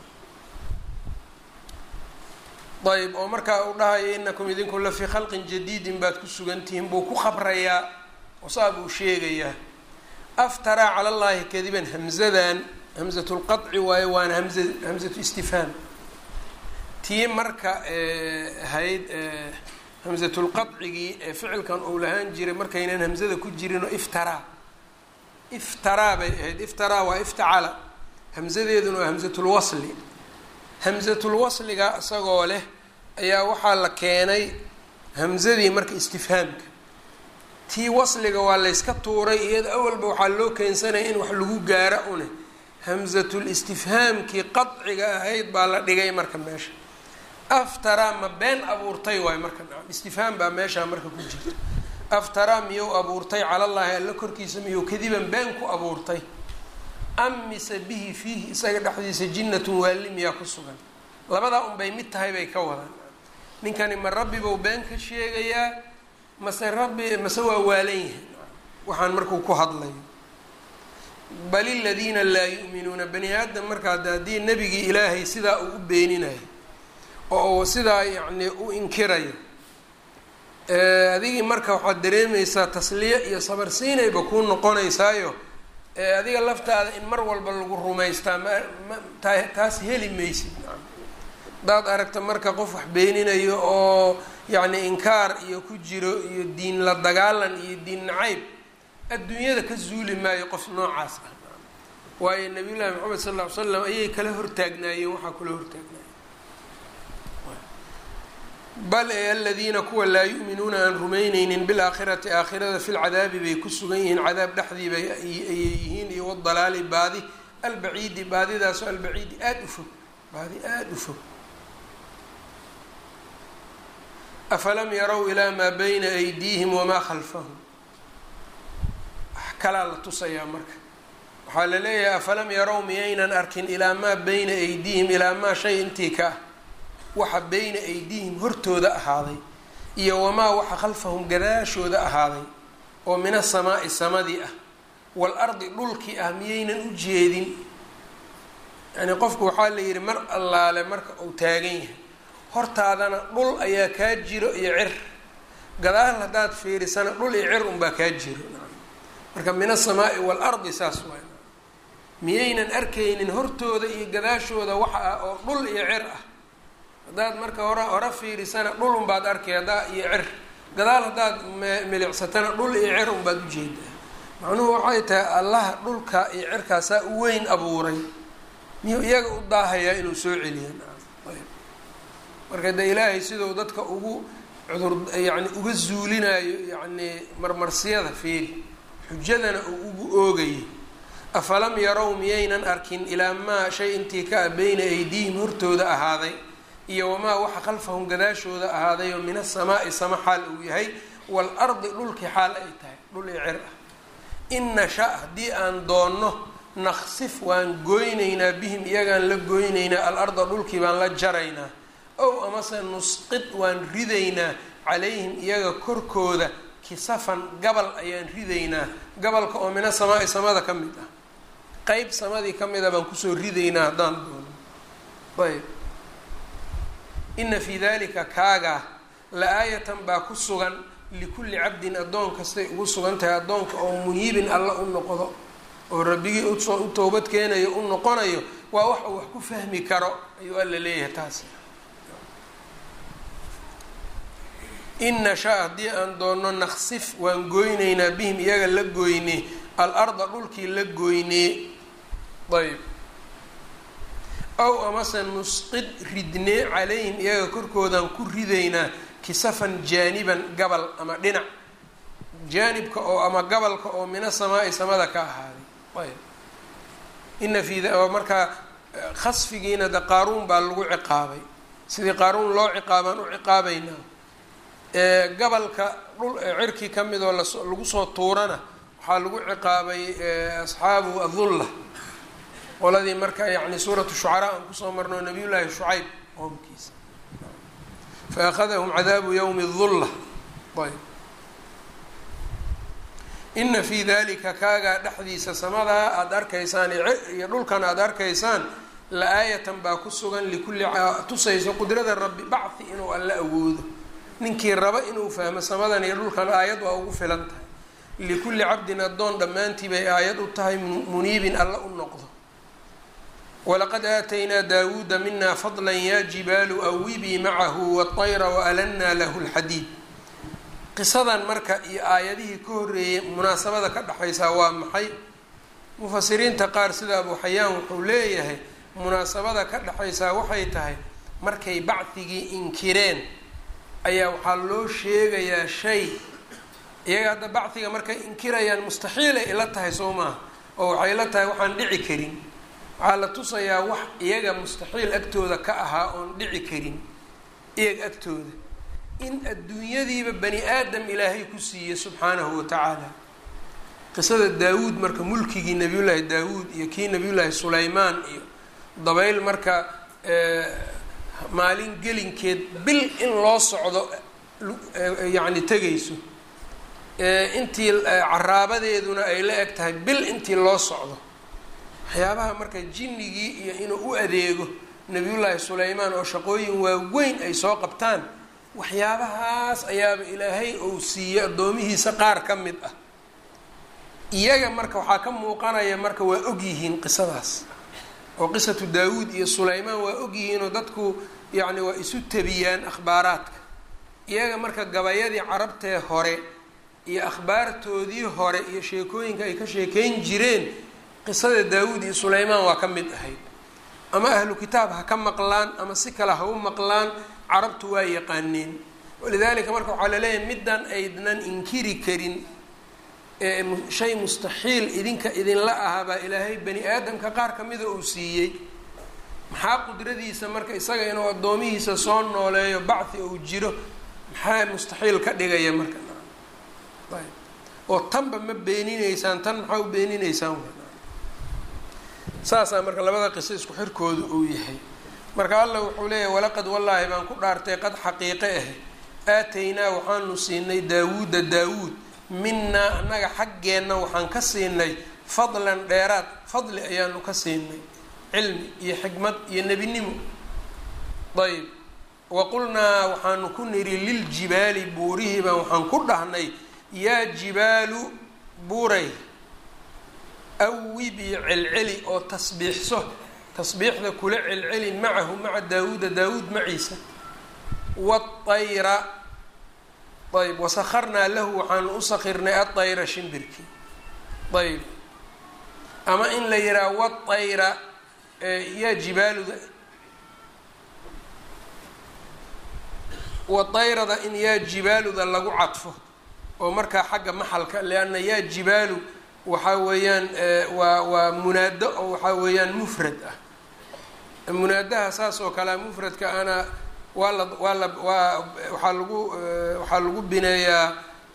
ayb oo markaa uu dhahayo inakum idinku la fii khalqin jadiidin baad ku sugantihiin buu ku khabrayaa oo saa buu sheegayaa aftaraa cala llaahi kadiban hamzadan hamzatu lqaci waayo waana hamza hamzatu istifhaam tii marka ahayd hamzatulqadcigii ee ficilkan uu lahaan jiray markaynan hamzada ku jirinoo iftaraa iftaraa bay ahayd iftaraa waa iftacala hamzadeeduna waa hamzatulwasli hamzatulwasliga isagoo leh ayaa waxaa la keenay hamzadii marka istifhaamka tii wasliga waa layska tuuray iyada awalba waxaa loo keensanaya in wax lagu gaara une hamzatul istifhaamkii qadciga ahayd baa la dhigay marka meesha aftaraa ma been abuurtay waayo marka istifhaam baa meeshaa marka ku jirta aftaraa miyuu abuurtay calallaahi alla korkiisa miyuu kadiban been ku abuurtay am mise bihi fiihi isaga dhexdiisa jinnatun waalli miyaa ku sugan labadaa unbay mid tahay bay ka wadaan ninkani ma rabbi buu been ka sheegayaa mase rabbi mase waa waalan yahay waxaan markuu ku hadlayo bal iladiina laa yu'minuuna bani aadam markaa haddii nebigii ilaahay sidaa uu u beeninayo oo uu sidaa yacni u inkirayo adigii marka waxaad dareemaysaa tasliye iyo sabarsiinayba kuu noqonaysaayo adiga laftaada in mar walba lagu rumaystaa ma ma ta taas heli maysid hadaad aragta marka qof wax beeninayo oo yacni inkaar iyo ku jiro iyo diin la dagaalan iyo diin nacayb adduunyada ka zuuli maayo qof noocaas ah waayo nabiy llaahi maxamed sal lla ly slam ayay kala hortaagnaayeen waxaa kula hortaagnaayeen bal ee aladiina kuwa laa yu'minuuna aan rumayneynin bilaakhirati aakhirada fi lcadaabi bay ku sugan yihiin cadaab dhexdii bay ayay yihiin iyo wadalaali baadi albaciidi baadidaasoo albaciidi aada u fog baadi aada u fog afalam yarow ilaa maa bayna aydiihim wamaa khalfahum wax kalaa la tusayaa marka waxaa la leeyahay afalam yarow miyaynan arkin ilaa maa bayna aydiihim ilaa maa shay intii ka ah waxa bayna aydiihim hortooda ahaaday iyo wamaa waxa khalfahum gadaashooda ahaaday oo min asamaa'i samadii ah wal ardi dhulkii ah miyaynan u jeedin yacnii qofku waxaa la yidhi mar allaale marka uu taagan yahay hortaadana dhul ayaa kaa jiro iyo cir gadaal haddaad fiirisana dhul iyo cir unbaa kaa jiro marka min asamaa'i wal ardi saas waay miyaynan arkaynin hortooda iyo gadaashooda waxa ah oo dhul iyo cir ah haddaad marka hore hore fiirisana dhul unbaad arkay haddaa iyo cir gadaal haddaad milicsatana dhul iyo cir unbaad ujeedaa macnuhu waxay tahay allaha dhulka iyo cirkaasaa u weyn abuuray miyuu iyaga u daahayaa inuu soo celiya marka de ilaahay siduu dadka ugu cudur yani uga zuulinayo yacni marmarsiyada fiiri xujadana uu ugu oogayay afalam yarow miyaynan arkin ilaa maa shay intii ka ah beyna aydiihim hortooda ahaaday iyo wamaa waxa khalfahum gadaashooda ahaaday oo min asamaa'i sama xaal uu yahay wal ardi dhulkii xaal ay tahay dhul i cir ah in nasha haddii aan doonno naqsif waan goynaynaa bihim iyagaan la goynaynaa al-arda dhulkii baan la jaraynaa ow amase nusqid waan ridaynaa calayhim iyaga korkooda kisafan gabal ayaan ridaynaa gabalka oo mina samaa-i samada ka mid ah qeyb samadii ka mid a baan kusoo ridaynaa haddaan doono ayb ina fii dalika kaagaa la-aayatan baa ku sugan likulli cabdin addoon kastay ugu sugan tahay addoonka oo muniibin alla u noqdo oo rabbigii usoo u towbad keenayo u noqonayo waa wax uu wax ku fahmi karo ayuu alla leeyahay taasi in nashaa haddii aan doonno naqsif waan goynaynaa bihim iyaga la goyne al-arda dhulkii la goynee ayb ow amase nusqid ridnee calayhim iyaga korkoodaan ku ridaynaa kisafan jaaniban gabal ama dhinac jaanibka oo ama gabalka oo mina samaa-i samada ka ahaaday ayb ina fi markaa khasfigiina de qaaruun baa lagu ciqaabay sidii qaaruun loo ciqaabaan u ciqaabaynaa gabalka dhul cirkii ka mid oo lagu soo tuurana waxaa lagu ciqaabay asxaabu adulla qoladii marka yani suuratu shucaraa aan kusoo marno nabiy llaahi shucayb qoomkiisa fa akhadahum cadaabu yowmi dulla ayb ina fii dalika kaagaa dhexdiisa samadaa aada arkaysaan iyo dhulkan aada arkaysaan la-aayatan baa ku sugan likulli tusayso qudrada rabbi bacthi inuu alla awoodo ninkii raba inuu fahmo samadan iyo dhulkan aayad waa ugu filan tahay likulli cabdin addoon dhammaantii bay aayad u tahay muniibin alla u noqdo walaqad aataynaa daawuuda mina fadla ya jibaalu awibii macahu waطayra waalanna lahu lxadiid qisadan marka iyo aayadihii ka horreeyay munaasabada ka dhexaysaa waa maxay mufasiriinta qaar sida abu xayaan wuxuu leeyahay munaasabada ka dhexaysaa waxay tahay markay bacdigii inkireen ayaa waxaa loo sheegayaa shay iyaga hadda bacdiga markay inkirayaan mustaxiilay ila tahay soo maaha oo waxay la tahay waxaan dhici karin waxaa la tusayaa wax iyaga mustaxiil agtooda ka ahaa oon dhici karin iyaga agtooda in adduunyadiiba bani aadam ilaahay ku siiyey subxaanahu wa tacaala qisada daawuud marka mulkigii nabiyullaahi daawuud iyo kii nabiyullaahi sulaymaan iyo dabayl marka maalin gelinkeed bil in loo socdo yacni tegayso intii caraabadeeduna ay la eg tahay bil intii loo socdo waxyaabaha marka jinnigii iyo inuu u adeego nabiyullaahi sulaymaan oo shaqooyin waaweyn ay soo qabtaan waxyaabahaas ayaaba ilaahay ou siiyey addoomihiisa qaar ka mid ah iyaga marka waxaa ka muuqanaya marka waa ogyihiin qisadaas oo qisatu daawuud iyo sulaymaan waa ogyihiinoo dadku yacni waa isu tabiyaan akhbaaraadka iyaga marka gabayadii carabtee hore iyo akhbaartoodii hore iyo sheekooyinka ay ka sheekeyn jireen qisada daawuud iyo sulaymaan waa ka mid ahayd ama ahlu kitaab ha ka maqlaan ama si kale ha u maqlaan carabtu waa yaqaaneen walidaalika marka waxaa laleeyahay middan aydnan inkiri karin ee shay mustaxiil idinka idinla ahaa baa ilaahay bani aadamka qaar ka mida uu siiyey maxaa qudradiisa marka isaga inuu addoomihiisa soo nooleeyo bacthi uu jiro maxaa mustaxiil ka dhigaya marka ayb oo tanba ma beeninaysaan tan maxaa u beeninaysaan saasaa marka labada qiso isku xirkooda uu yahay marka allah wuxuu leeyahay walaqad wallaahi baan ku dhaartay qad xaqiiqe ah aataynaa waxaanu siinay daawuuda daawuud minaa annaga xaggeenna waxaan ka siinay fadlan dheeraad fadli ayaanu ka siinay cilmi iyo xikmad iyo nebinimo ayb wa qulnaa waxaanu ku nidhi liljibaali buurihii baan waxaan ku dhahnay yaa jibaalu buuray awibii celceli oo tasbiixso tasbiixda kula celceli macahu maca daawuuda daawuud maciisa waayra ayb wasakharnaa lahu waxaanu u sakirnay aayra shimbirkii ayb ama in la yidhaha waayra yaa jibaaluda waayrada in yaa jibaaluda lagu cadfo oo markaa xagga maxalka lianna yaa jibaalu waxaa weeyaan waa waa munaado oo waxaa weeyaan mufrad ah munaadaha saas oo kalea mufradka ana waa la waa la waa waxaa lagu waxaa lagu bineeyaa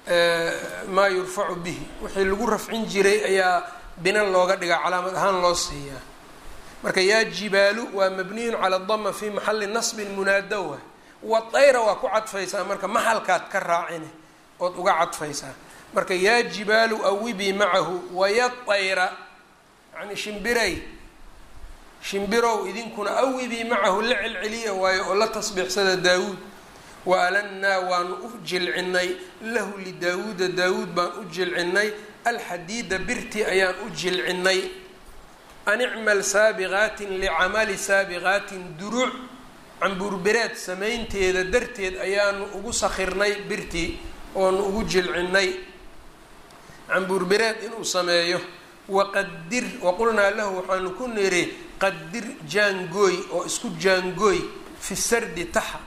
maa yurfacu bihi wixii lagu rafcin jiray ayaa bina looga dhigaa calaamad ahaan loo siiyaa marka yaa jibaalu waa mabniyun cala dama fi maxali nasbin munaado wa waayra waa ku cadfaysaa marka maxalkaad ka raacine ood uga cadfaysaa marka yaa jibaalu awibii macahu wayatayra yani shimbiray shimbirow idinkuna awibii macahu la celceliya waayo oo la tasbiixsada daawuud wa alannaa waanu u jilcinay lahu lidaawuuda daawuud baan u jilcinay alxadiida birti ayaan u jilcinay an icmal saabiqaatin licamali saabiqaatin duruuc cambuurbereed samaynteeda darteed ayaanu ugu sakirnay birtii oonu ugu jilcinay cambuurbereed inuu sameeyo waqadir waqulnaa lahu waxaanu ku niri qadir jaangooy oo isku jaangooy fi sardi taxa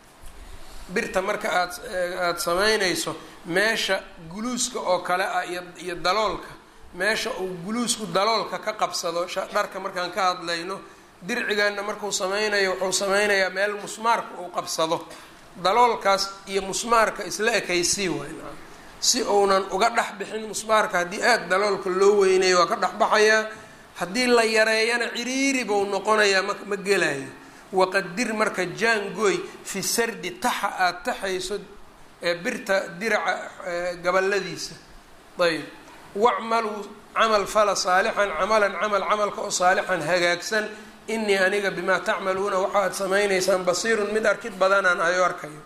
birta marka aad aada samaynayso meesha guluuska oo kale ah iyo iyo daloolka meesha uu guluusku daloolka ka qabsado dharka markaan ka hadlayno dircigaana markuu sameynayo wuxuu sameynayaa meel musmaarka uu qabsado daloolkaas iyo musmaarka isla ekaysii waay si uunan uga dhex bixin musmaarka haddii aada daloolka loo weynayo waa ka dhexbaxayaa haddii la yareeyana ciriiri buu noqonayaa ma ma gelayo waqadir marka jaangooy fi sardi taxa aada taxayso ee birta diraca gabaladiisa ayb wacmaluu camal fala saalixan camalan camal camalka oo saalixan hagaagsan inii aniga bimaa tacmaluuna waxaad samaynaysaan basiirun mid arkid badanaan ayo arkayo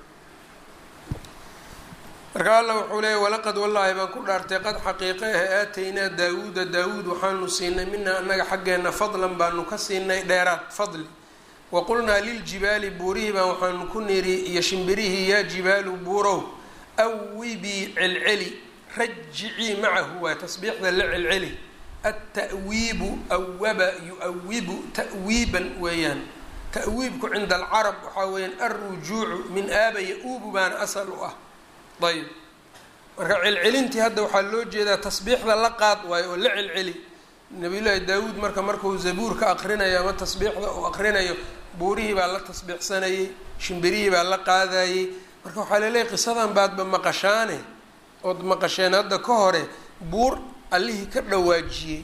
marka alla wuxuu leeyay walaqad wallaahi baan ku dhaartay qad xaqiiqe ah aataynaa daawuuda daawuud waxaanu siinay minaa annaga xaggeenna fadlan baanu ka siinay dheeraad fadli waqulnaa liljibaali buurihii baan waxaanu ku niri iyo shimbirihii yaa jibaalu buurow awibii celceli rajicii macahu waa tasbiixda la celceli alta'wiibu awaba yu-awibu ta'wiiban weeyaan ta'wiibku cinda alcarab waxaa weeyaan alrujuucu min aaba ya-uubu baana asal u ah ayb marka celcelintii hadda waxaa loo jeedaa tasbiixda la qaad waayo oo la celceli nabiyullaahi daawuud marka markuu zabuurka aqrinayo ama tasbiixda uu aqrinayo buurihii baa la tasbiixsanayey shimbirihii baa la qaadayey marka waxaa laleeyahy qisadan baadba maqashaane ood maqasheen hadda ka hore buur allihii ka dhawaajiyey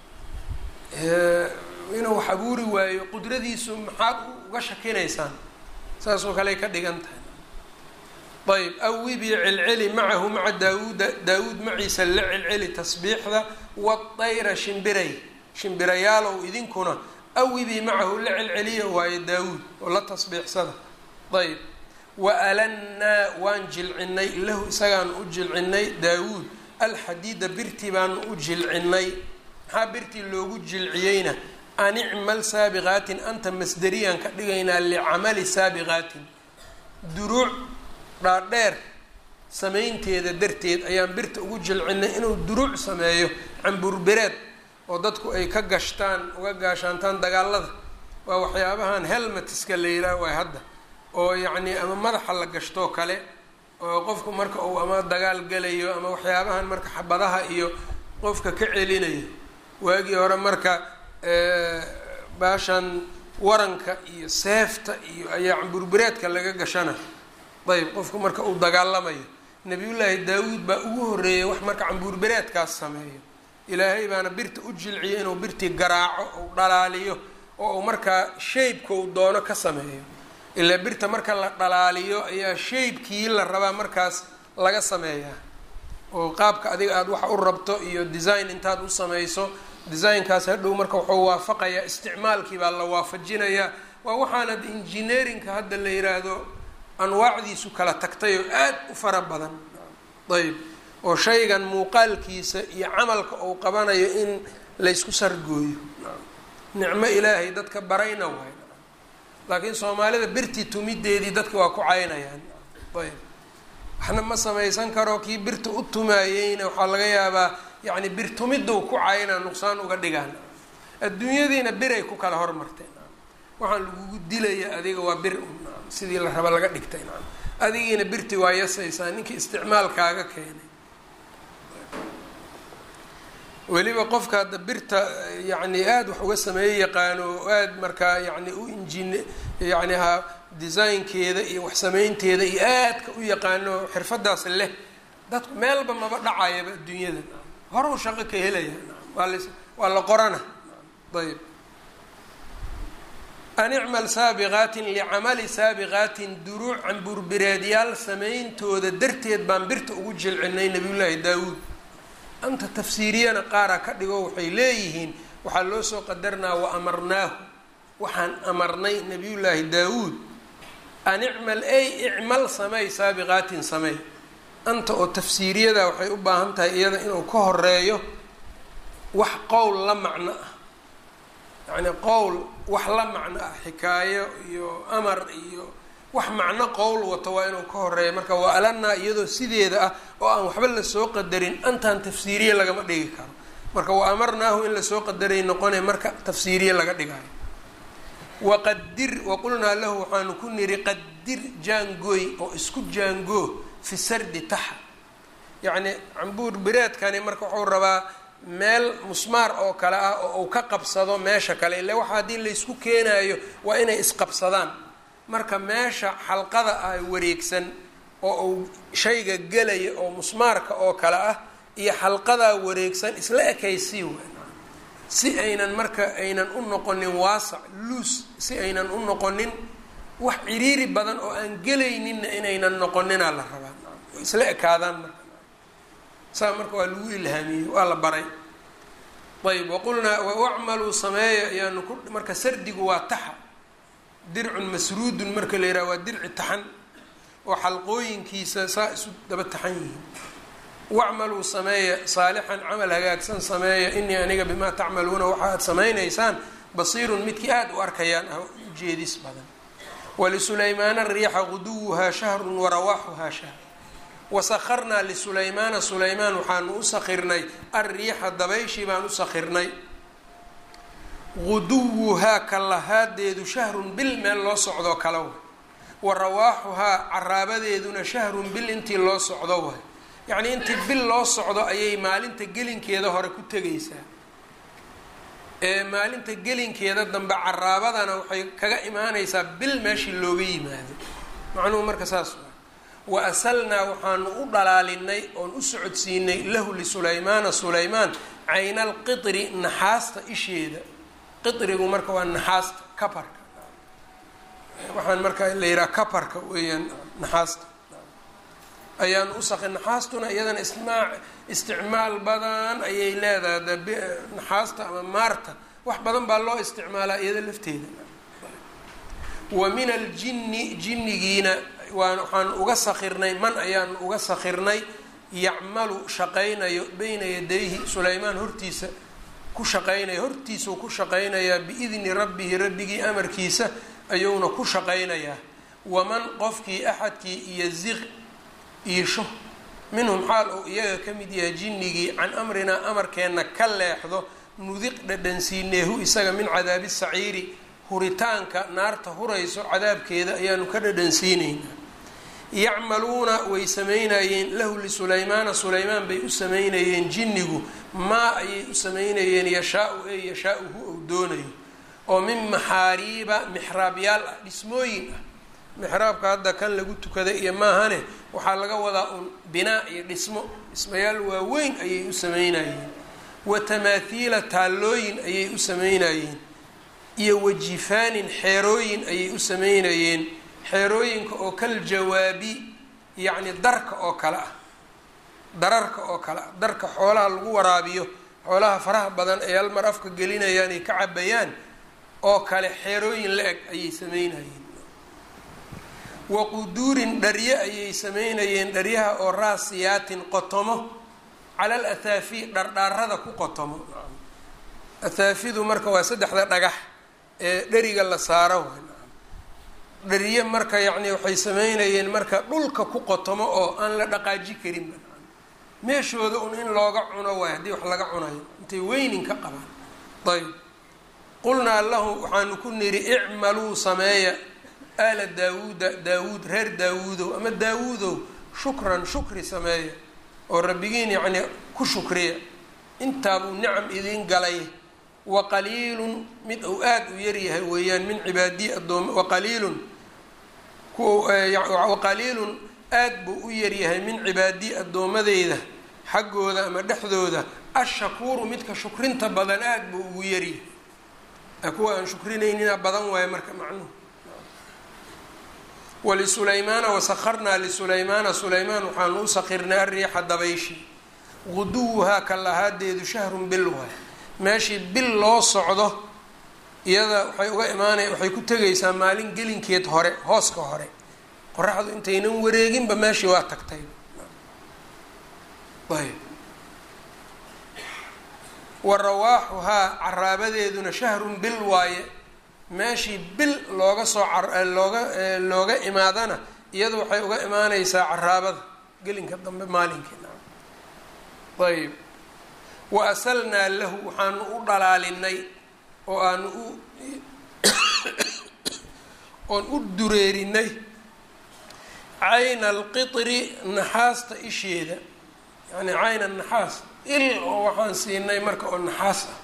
inuu wax abuuri waayo qudradiisu maxaad uga shakinaysaan saasoo kale ay ka dhigan tahay ayb awibii celceli macahu maca daawuuda daawuud maciisa la celceli tasbiixda waayra shimbiray shimbirayaalow idinkuna awibii macahu la celceliya waayo daawuud oo la tasbiixsada ayb wa alannaa waan jilcinay lahu isagaan u jilcinay daawuud alxadiida birtii baanu u jilcinay maxaa birtii loogu jilciyeyna an icmal saabiqaatin anta masderiyaan ka dhigaynaa licamali saabiqaatin duruuc dhaadheer samaynteeda darteed ayaan birta ugu jilcinay inuu duruuc sameeyo camburbereed oo dadku ay ka gashtaan uga gaashaantaan dagaalada waa waxyaabahan helmetiska la yidhaah waay hadda oo yacnii ama madaxa la gashtoo kale oo qofku marka uu ama dagaal galayo ama waxyaabahan marka xabadaha iyo qofka ka celinayo waagii hore marka baashan waranka iyo seefta iyo ayaa camburbereedka laga gashana ayb qofku marka uu dagaalamayo nabiyullaahi daawuud baa ugu horreeyay wax marka cambuurbereedkaas sameeyo ilaahay baana birta u jilciyo inuu birtii garaaco ou dhalaaliyo oo uu markaa shaybka uu doono ka sameeyo ilaa birta marka la dhalaaliyo ayaa shaybkii la rabaa markaas laga sameeyaa oo qaabka adiga aada waxa u rabto iyo design intaad u samayso designkaas hadhow marka wuxuu waafaqayaa isticmaalkii baa la waafajinayaa waa waxaanad engineerinka hadda la yiraahdo anwaacdiisu kala tagtay oo aad u fara badan ayb oo shaygan muuqaalkiisa iyo camalka uu qabanayo in laysku sargooyo nicmo ilaahay dadka barayna waay laakiin soomaalida birtii tumideedii dadka waa ku caynayaan ayb waxna ma samaysan karo kii birta u tumaayeyna waxaa laga yaabaa yacni bir tumiduu ku caynaa nuqsaan uga dhigaan adduunyadiina biray ku kala hormarteen waxaan lagugu dilaya adiga waa bir sidii la raba laga dhigtay adigiina birti waa yasaysaa ninkii isticmaalkaaga keenay weliba qofka hadda birta yacni aada wax uga sameeye yaqaano oo aada markaa yacni u injin yacni ha designkeeda iyo wax sameynteeda iyo aadka u yaqaano xirfadaas leh dadku meelba maba dhacayaba adduunyada horow shaqo ka helaya waa la waa la qorana ayb an icmal saabiqaatin licamali saabiqaatin duruuc camburbireedyaal sameyntooda darteed baan birta ugu jilcinay nabiyullaahi daawuud anta tafsiiriyana qaaraa ka dhigo waxay leeyihiin waxaa loo soo qadarnaa wa amarnaahu waxaan amarnay nabiyullaahi daawuud an icmal ay icmal samey saabiqaatin samey anta oo tafsiiriyada waxay u baahan tahay iyada inuu ka horeeyo wax qowl la macno ah yacni qowl wax la macno ah xikaayo iyo amar iyo wax macno qowl wato waa inuu ka horeeyo marka waa alanaa iyadoo sideeda ah oo aan waxba lasoo qadarin antaan tafsiiriye lagama dhigi karo marka wa amarnaahu in lasoo qadaray noqonay marka tafsiiriye laga dhigayo waqadir waqulnaa lahu waxaanu ku niri qadir jaangooy oo isku jaangoo fi sardi taxa yacni cambuur bireedkani marka wuxuu rabaa meel musmaar oo kale ah oo uu ka qabsado meesha kale ile waxa haddii laysku keenayo waa inay isqabsadaan marka meesha xalqada ah wareegsan oo uu shayga gelaya oo musmaarka oo kale ah iyo xalqadaa wareegsan isla ekaysii weyn si aynan marka aynan u noqonin waasac luus si aynan u noqonin wax ciriiri badan oo aan gelayninna inaynan noqoninaa la rabaa isla ekaadaan marka saa marka waa lagu ilhaamiyey waa la baray ayb waqulnaa wacmaluu sameeya ayaanu ku marka sardigu waa taxa dircun masruudun marka la yidhaha waa dirci taxan oo xalqooyinkiisa saa isu daba taxan yihiin wacmaluu sameeya saalixan camal hagaagsan sameeya inii aniga bimaa tacmaluuna waxa aad samaynaysaan basiirun midkii aada u arkayaan ah ujeedis badan wlisulaymaana riixa guduwuhaa shahrun warawaaxuhaa shahr wasakarnaa lisulaymaana sulaymaan waxaanu u sakirnay alriixa dabayshii baan u sakirnay guduwuhaa kalahaadeedu shahrun bil meel loo socdo kala way wa rawaaxuhaa caraabadeeduna shahrun bil intii loo socdo way yacnii intii bil loo socdo ayay maalinta gelinkeeda hore ku tegaysaa ee maalinta gelinkeeda dambe caraabadana waxay kaga imaanaysaa bil meeshii looga yimaado macnuhu marka saas waa wa asalnaa waxaanu u dhalaalinay oon u socodsiinay lahu lisulaymaana sulaymaan cayna alqitri naxaasta isheeda qitrigu marka waa naxaasta kaparka waxaan marka la yidhaha kaparka weeyaan naxaasta ayaanu usaqi naxaastuna iyadana ismaa isticmaal badan ayay leedahay de naxaasta ama maarta wax badan baa loo isticmaalaa iyada lafteeda wa min aljinni jinnigiina waan waxaan uga sakirnay man ayaanu uga sakirnay yacmalu shaqaynayo bayna yadayhi sulaymaan hortiisa ku shaqaynaya hortiisuu ku shaqaynayaa biidni rabbihi rabbigii amarkiisa ayuuna ku shaqaynayaa waman qofkii axadkii iyo ziq iisho minhum xaal uu iyaga ka mid yahay jinnigii can amrinaa amarkeenna ka leexdo nudiq dhadhansiineehu isaga min cadaabi saciiri huritaanka naarta hurayso cadaabkeeda ayaanu ka dhadhansiinaynaa yacmaluuna way samaynayeen lahu lisulaymaana sulaymaan bay u samaynayeen jinnigu maa ayay u samaynayeen yashaa-u ee yashaa-uhu ou doonayo oo min maxaariiba mixraabyaal ah dhismooyin ah mixraabka hadda kan lagu tukada iyo maahane waxaa laga wadaa un binaa iyo dhismo dhismayaal waaweyn ayay u sameynayeen wa tamaathiila taallooyin ayay u sameynayeen iyo wajifaanin xeerooyin ayay u sameynayeen xeerooyinka oo kal jawaabi yacni darka oo kale ah dararka oo kale ah darka xoolaha lagu waraabiyo xoolaha faraha badan ay hal mar afka gelinayaan ay ka cabayaan oo kale xeerooyin la eg ayay sameynayeen wa quduurin dharye ayay sameynayeen dharyaha oo raasiyaatin qotomo cala al athaafi dhardhaarada ku qotomo athaafidu marka waa saddexda dhagax ee dheriga la saaro dharye marka yacni waxay sameynayeen marka dhulka ku qotomo oo aan la dhaqaaji karin meeshooda un in looga cuno waay haddii wax laga cunayo intay weynin ka qabaan ayb qulnaa lahu waxaanu ku nidhi icmaluu sameeya aala daawuuda daawuud reer daawuudow ama daawuudow shukran shukri sameeya oo rabbigiin yacnii ku shukriya intaabuu nicam idiin galay waqaliilun mid uu aada u yaryahay weeyaan min cibaadii adoom waqaliilun waqaliilun aada buu u yaryahay min cibaadii addoomadeyda xaggooda ama dhexdooda ashakuuru midka shukrinta badan aada buu ugu yaryahay kuwa aan shukrinaynina badan waayo marka macnuhu wlisulaymaana wasakarnaa lisulaymaana sulaymaan waxaanu u sakirnay ariixa dabayshi guduwuhaa ka lahaadeedu shahrun bil waay meeshii bil loo socdo iyada waxay uga imaanay waxay ku tegaysaa maalin gelinkeed hore hooska hore qoraxdu intaynan wareeginba meeshii waa tagtay ayb wa rawaaxuhaa caraabadeeduna shahrun bil waaye meeshii bil looga soo looga looga imaadana iyadu waxay uga imaaneysaa caraabada gelinka dambe maalinkii ayb wa asalnaa lahu waxaanu u dhalaalinay oo aanu u oon u dureerinay cayna alqitri naxaasta isheeda yani cayna naxaas il oo waxaan siinay marka oo naxaas ah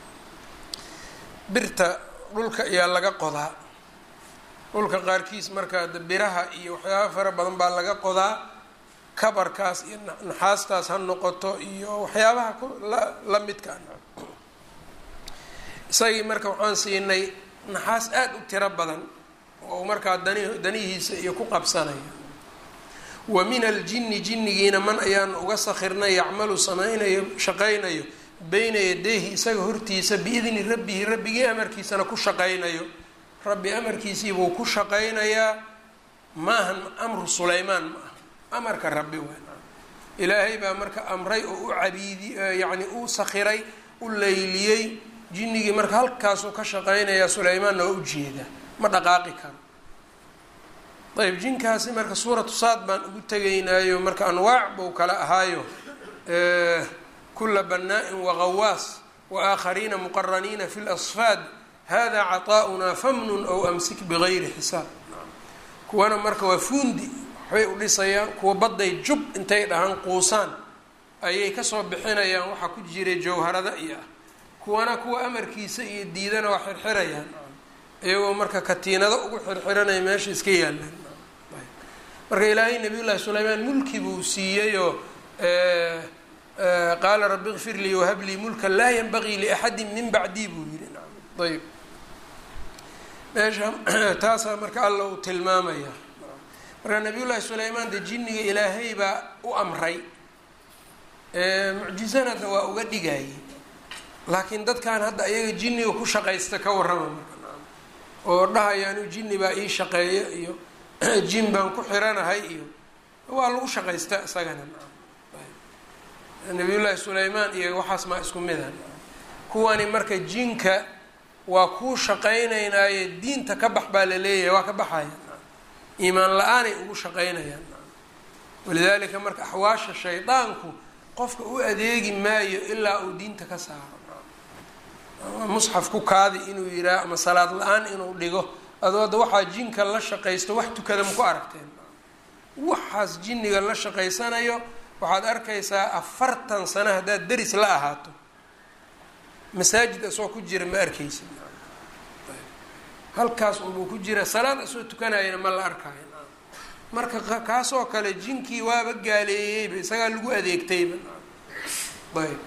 birta dhulka ayaa laga qodaa dhulka qaarkiis marka biraha iyo waxyaaba fara badan baa laga qodaa kabarkaas iyo naxaastaas ha noqoto iyo waxyaabaha la midka isagii marka waxaan siinay naxaas aada u tiro badan oo markaa dani danihiisa iyo ku qabsanaya wa min aljinni jinnigiina man ayaanu uga sakirnay yacmalu samaynayo shaqaynayo beyna yadayhi isaga hortiisa biidni rabbihi rabbigii amarkiisana ku shaqaynayo rabbi amarkiisiibuu ku shaqaynayaa maahan amru sulaymaan ma aha amarka rabbi waa ilaahay baa marka amray oo u cabiidi yacni u sakhiray u layliyey jinnigii marka halkaasuu ka shaqaynayaa sulaymaanna waa ujeedaa ma dhaqaaqi karo ayb jinkaasi marka suuratu saad baan ugu tegaynaayo marka anwaac buu kala ahaayo kula banaa-in wagawaas waaaakhariina muqaraniina fi lasfaad hada caطaa'unaa famnun ow amsik bigayri xisaab kuwana marka waa fuundi waxbay u dhisayaan kuwa badday jub intay dhahaan quusaan ayay kasoo bixinayaan waxaa ku jiray jawharada iyo ah kuwana kuwa amarkiisa iyo diidana waa xirxirayaan iyagoo marka katiinado ugu xirxiranaya meesha iska yaalaan marka ilaahay nabiy llahi sulaymaan mulki buu siiyeyoo qaala rabi kfir lii wahab lii mulkan laa yanbagii liaxadi min bacdii buu yihi ayb meesha taasaa marka alla uu tilmaamaya marka nabiy llaahi sulaymaan de jinniga ilaahay baa u amray mucjizanada waa uga dhigayay laakiin dadkan hadda ayaga jinniga ku shaqaysta ka warrama marka oo dhahayaanu jinni baa ii shaqeeya iyo jin baan ku xiranahay iyo waa lagu shaqaysta isagana nabiy llaahi sulaymaan iyo waxaas maa isku mida kuwani marka jinka waa kuu shaqaynaynaaye diinta ka bax baa la leeyahay waa ka baxaya iimaan la-aanay ugu shaqaynayaan walidaalika marka axwaasha shaydaanku qofka u adeegi maayo ilaa uu diinta ka saaro musxaf ku kaadi inuu yiraa ama salaad la-aan inuu dhigo adoo hadda waxaa jinka la shaqaysto wax tukada maku aragteen waxaas jinniga la shaqaysanayo waxaad arkaysaa afartan sano haddaad deris la ahaato masaajid asoo ku jira ma arkaysid halkaas unbuu ku jira salaad asoo tukanayana ma la arkayo marka kaasoo kale jinkii waaba gaaleeyeyba isagaa lagu adeegtayba ayb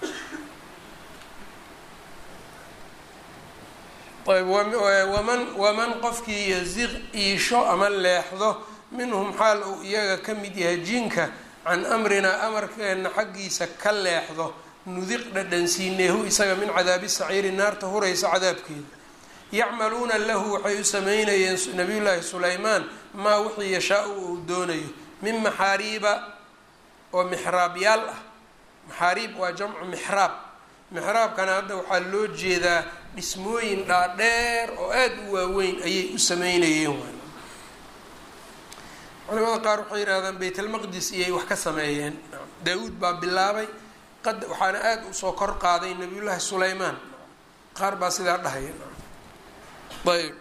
ayb waman waman qofkii yaziq iisho ama leexdo minhum xaal uu iyaga ka mid yahay jinka can amrinaa amarkeena xaggiisa ka leexdo nudiq dhadhansiineehu isaga min cadaabi saciiri naarta huraysa cadaabkeeda yacmaluuna lahu waxay u sameynayeen nabiyullaahi sulaymaan maa wixii yashaa-u uu doonayo min maxaariiba oo mixraabyaal ah maxaariib waa jamcu mixraab mixraabkana hadda waxaa loo jeedaa dhismooyin dhaadheer oo aada u waaweyn ayay u sameynayeen culimada qaar waxay yidhahdaan baytalmaqdis iyay wax ka sameeyeen daa-uud baa bilaabay qad waxaana aada usoo kor qaaday nabiyullaahi sulaymaan qaar baa sidaa dhahaya ayb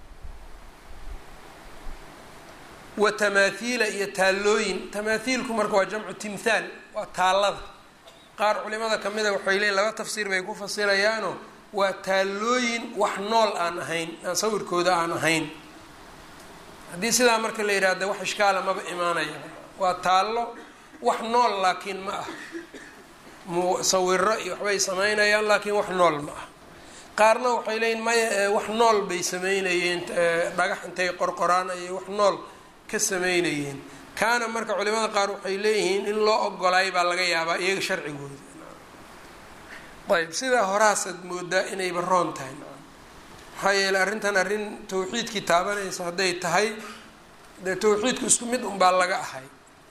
wa tamaathiila iyo taallooyin tamaathiilku marka waa jamcu timthaal waa taallada qaar culimada kamida waxay leeyiin laba tafsiir bay ku fasirayaano waa taallooyin wax nool aan ahayn aan sawirkooda aan ahayn haddii sidaa marka la yidhaahda wax ishkaala maba imaanaya waa taallo wax nool laakiin ma ah mu sawiro iyo waxbay sameynayaan laakiin wax nool ma ah qaarna waxay leeyiin maya wax nool bay sameynayeen dhagax intay qorqoraan ayay wax nool ka sameynayeen kaana marka culimada qaar waxay leeyihiin in loo ogolaay baa laga yaabaa iyaga sharcigooda ayb sidaa horaasaad moodaa inayba roon tahay maxaa yeeley arrintan arrin tawxiidkii taabanaysa hadday tahay dee tawxiidku isku mid unbaa laga ahay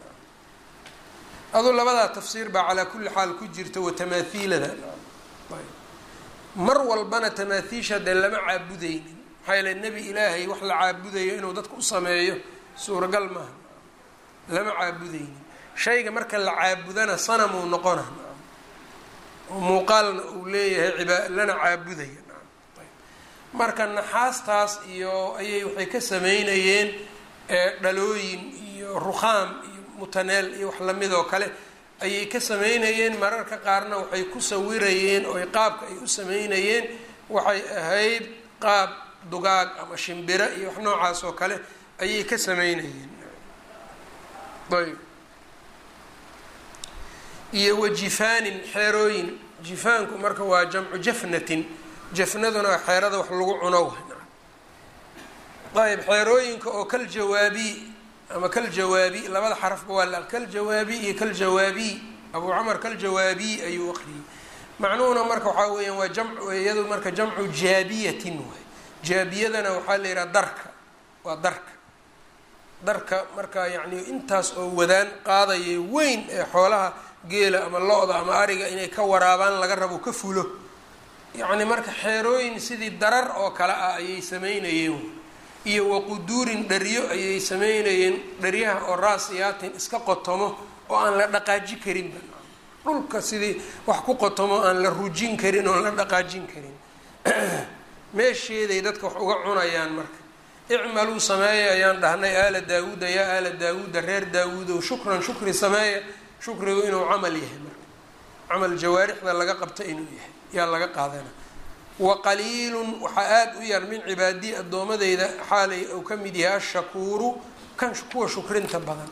aduu labadaa tafsiir baa calaa kulli xaal ku jirta wa tamaathiilada mar walbana tamaathiisha dee lama caabudaynin maxaa yeele nebi ilaahay wax la caabudayo inuu dadka u sameeyo suuragal maaha lama caabudaynin shayga marka la caabudana sanamuu noqona oo muuqaalna uu leeyahay ciba lana caabudaya marka naxaastaas iyo ayay waxay ka sameynayeen dhalooyin iyo rukhaam iyo mutaneel iyo wax lamid oo kale ayay ka sameynayeen mararka qaarna waxay ku sawirayeen oo qaabka ay u sameynayeen waxay ahayd qaab dugaag ama shimbiro iyo wax noocaas oo kale ayay ka sameynayeen ayb iyo wajifaanin xeerooyin jifaanku marka waa jamcu jafnatin jafnaduna waa xeerada wax lagu cuno ayb xeerooyinka oo kal jawaabi ama kal jawaabi labada xarafba waa la kaljawaabi iyo kaljawaabi abu camar kaljawaabi ayuu aqriyey macnuhuna marka waxaa weeyaan waa jamc iyadu marka jamcu jaabiyatin waay jaabiyadana waxaa la yidhaha darka waa darka darka marka yacni intaas oo wadaan qaadaya weyn ee xoolaha geela ama lo-da ama ariga inay ka waraabaan laga rabo ka fulo yacni marka xeerooyin sidii darar oo kale ah ayay sameynayeen iyo waquduurin dharyo ayay sameynayeen dharyaha oo raasiyaatin iska qotomo oo aan la dhaqaaji karinba dhulka sidii wax ku qotomo aan la rujin karin oon la dhaqaajin karin meesheeday dadka wax uga cunayaan marka icmaluu sameeya ayaan dhahnay aala daawuuda yaa aala daawuuda reer daawuudow shukran shukri sameeya shukrigu inuu camal yahay marka camal jawaarixda laga qabta inuu yahay yaa laga qaadana wa qaliilun waxaa aada u yar min cibaadii addoomadeyda xaalay uu ka mid yahay ashakuuru kan kuwa shukrinta badan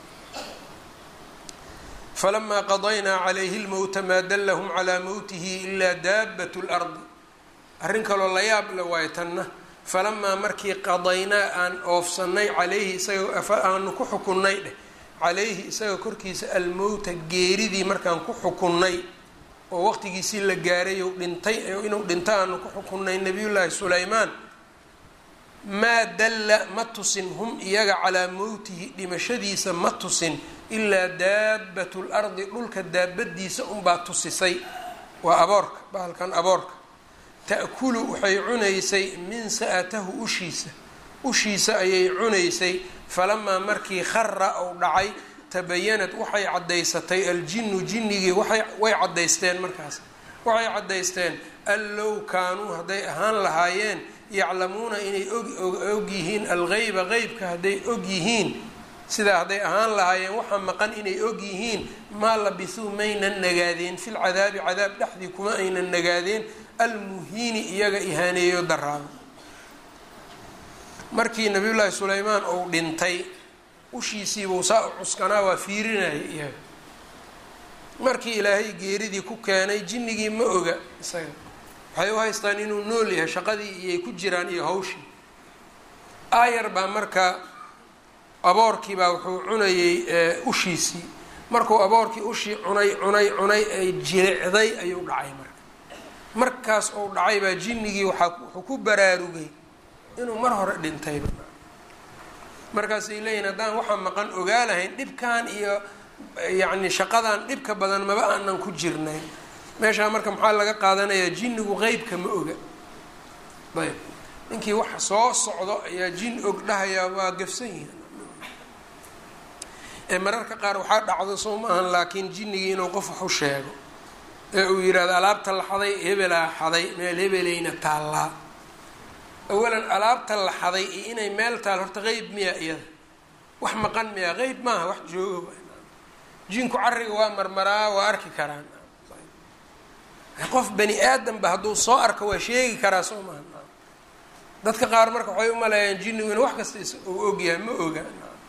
falamaa qadaynaa calayhi lmowta maa dallahum calaa mowtihi ilaa daabat lardi arrin kaloo la yaab le waayo tanna falamaa markii qadaynaa aan oofsanay calayhi isaga aanu ku xukunnay dheh calayhi isaga korkiisa almowta geeridii markaan ku xukunnay oo waqtigiisii la gaaray ou dhintay inuu dhinto aanu ku xukunnay nabiyullaahi sulaymaan maa dalla ma tusin hum iyaga calaa mowtihi dhimashadiisa ma tusin ilaa daabatu lardi dhulka daabadiisa unbaa tusisay waa aboorka bahalkan aboorka ta'kulu waxay cunaysay min sa'atahu ushiisa ushiisa ayay cunaysay falamaa markii khara ou dhacay tabayanad waxay caddaysatay aljinu jinnigii waay way caddaysteen markaas waxay caddaysteen an low kaanuu hadday ahaan lahaayeen yaclamuuna inay og yihiin algeyba qeybka hadday og yihiin sidaa hadday ahaan lahaayeen waxa maqan inay og yihiin maa labisuu maynan nagaadeen filcadaabi cadaab dhexdii kuma aynan nagaadeen almuhiini iyaga ihaaneeyo daraabo markii nabiyullaahi sulaymaan uu dhintay ushiisiibuu saa u cuskanaa waa fiirinaya iyaga markii ilaahay geeridii ku keenay jinnigii ma oga isaga waxay u haystaan inuu nool yahay shaqadii iyay ku jiraan iyo hawshii aayar baa marka aboorkii baa wuxuu cunayey ushiisii markuu aboorkii ushii cunay cunay cunay ay jilicday ayuu dhacay marka markaas uu dhacay baa jinnigii waaa wuxuu ku baraarugay inuu mar hore dhintayba markaasay leeyihin haddaan waxaa maqan ogaa lahayn dhibkan iyo yacni shaqadan dhibka badan maba aanan ku jirnayn meeshaa marka maxaa laga qaadanayaa jinnigu qeybka ma oga ayb ninkii waxa soo socdo ayaa jin og dhahayaa waa gafsan yihin ee mararka qaar waxaa dhacdo soo maahan laakiin jinnigii inuu qof wax u sheego ee uu yidhahdo alaabta la xaday hebelaa xaday meel hebelayna taallaa awalan alaabta la xaday iyo inay meel taal horta qeyb miya iyada wax maqan miya qeyb maaha wax joogo jinku carriga waa marmaraa waa arki karaan qof bani aadamba hadduu soo arko waa sheegi karaa soo maha dadka qaar marka waxay u maleeyaan jinnigu in wax kasta uu ogyahay ma oga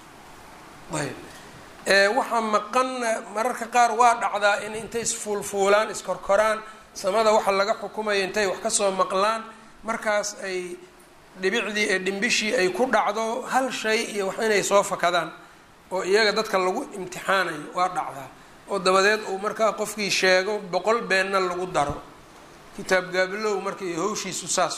ayb waxaa maqanna mararka qaar waa dhacdaa in intay isfuulfuulaan iskorkoraan samada waxa laga xukumayo intay wax kasoo maqlaan markaas ay dhibicdii ee dhimbishii ay ku dhacdo hal shay iyo wax inay soo fakadaan oo iyaga dadka lagu imtixaanayo waa dhacdaa oo dabadeed uu markaa qofkii sheego boqol beenna lagu daro kitaab gaabilow marka iyo hawshiisu saas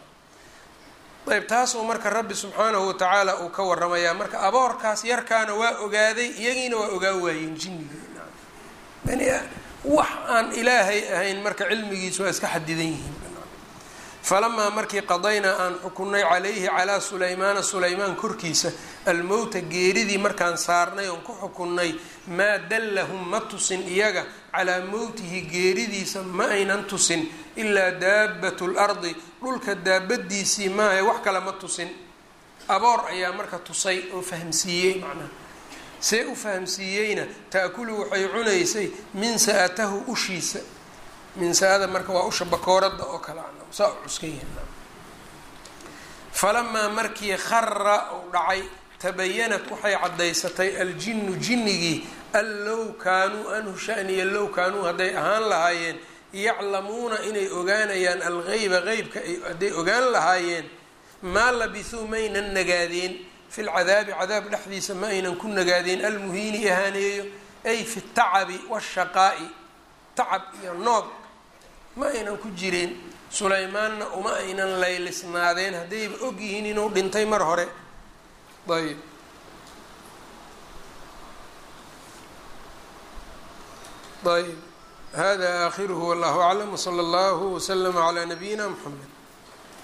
waay ayb taasuu marka rabbi subxaanahu watacaala uu ka waramayaa marka aboorkaas yarkaana waa ogaaday iyagiina waa ogaa waayeen jinnigii bani wax aan ilaahay ahayn marka cilmigiisu waa iska xadidan yihiin falamaa markii qadaynaa aan xukunay calayhi calaa sulaymaana sulaymaan korkiisa almowta geeridii markaan saarnay oon ku xukunnay maa dallahum ma tusin iyaga calaa mowtihi geeridiisa ma aynan tusin ilaa daabatu lardi dhulka daabadiisii maahae wax kale ma tusin aboor ayaa marka tusay oo fahamsiiyey macnaha see u fahamsiiyeyna taakulu waxay cunaysay min sa-atahu ushiisa min sa-ada marka waa usha bakooradda oo kale saa u cuskan yahay falamaa markii khara uu dhacay tabayanat waxay caddaysatay aljinnu jinnigii an low kaanuu anhu shaniya low kaanuu hadday ahaan lahaayeen yaclamuuna inay ogaanayaan algeyba qeybka hadday ogaan lahaayeen maa labisuu maynan nagaadeen fi lcadaabi cadaab dhexdiisa ma aynan ku nagaadeen almuhiini ahaaneeyo ay fi tacabi washaqaa'i tacab iyo noog ma aynan ku jireen sulaymaanna uma aynan laylisnaadeen haddayba og yihiin inuu dhintay mar hore ayb ayb hada aakhiruhu wallahu aclam wsala allahu wslama calaa nabiyina mxamed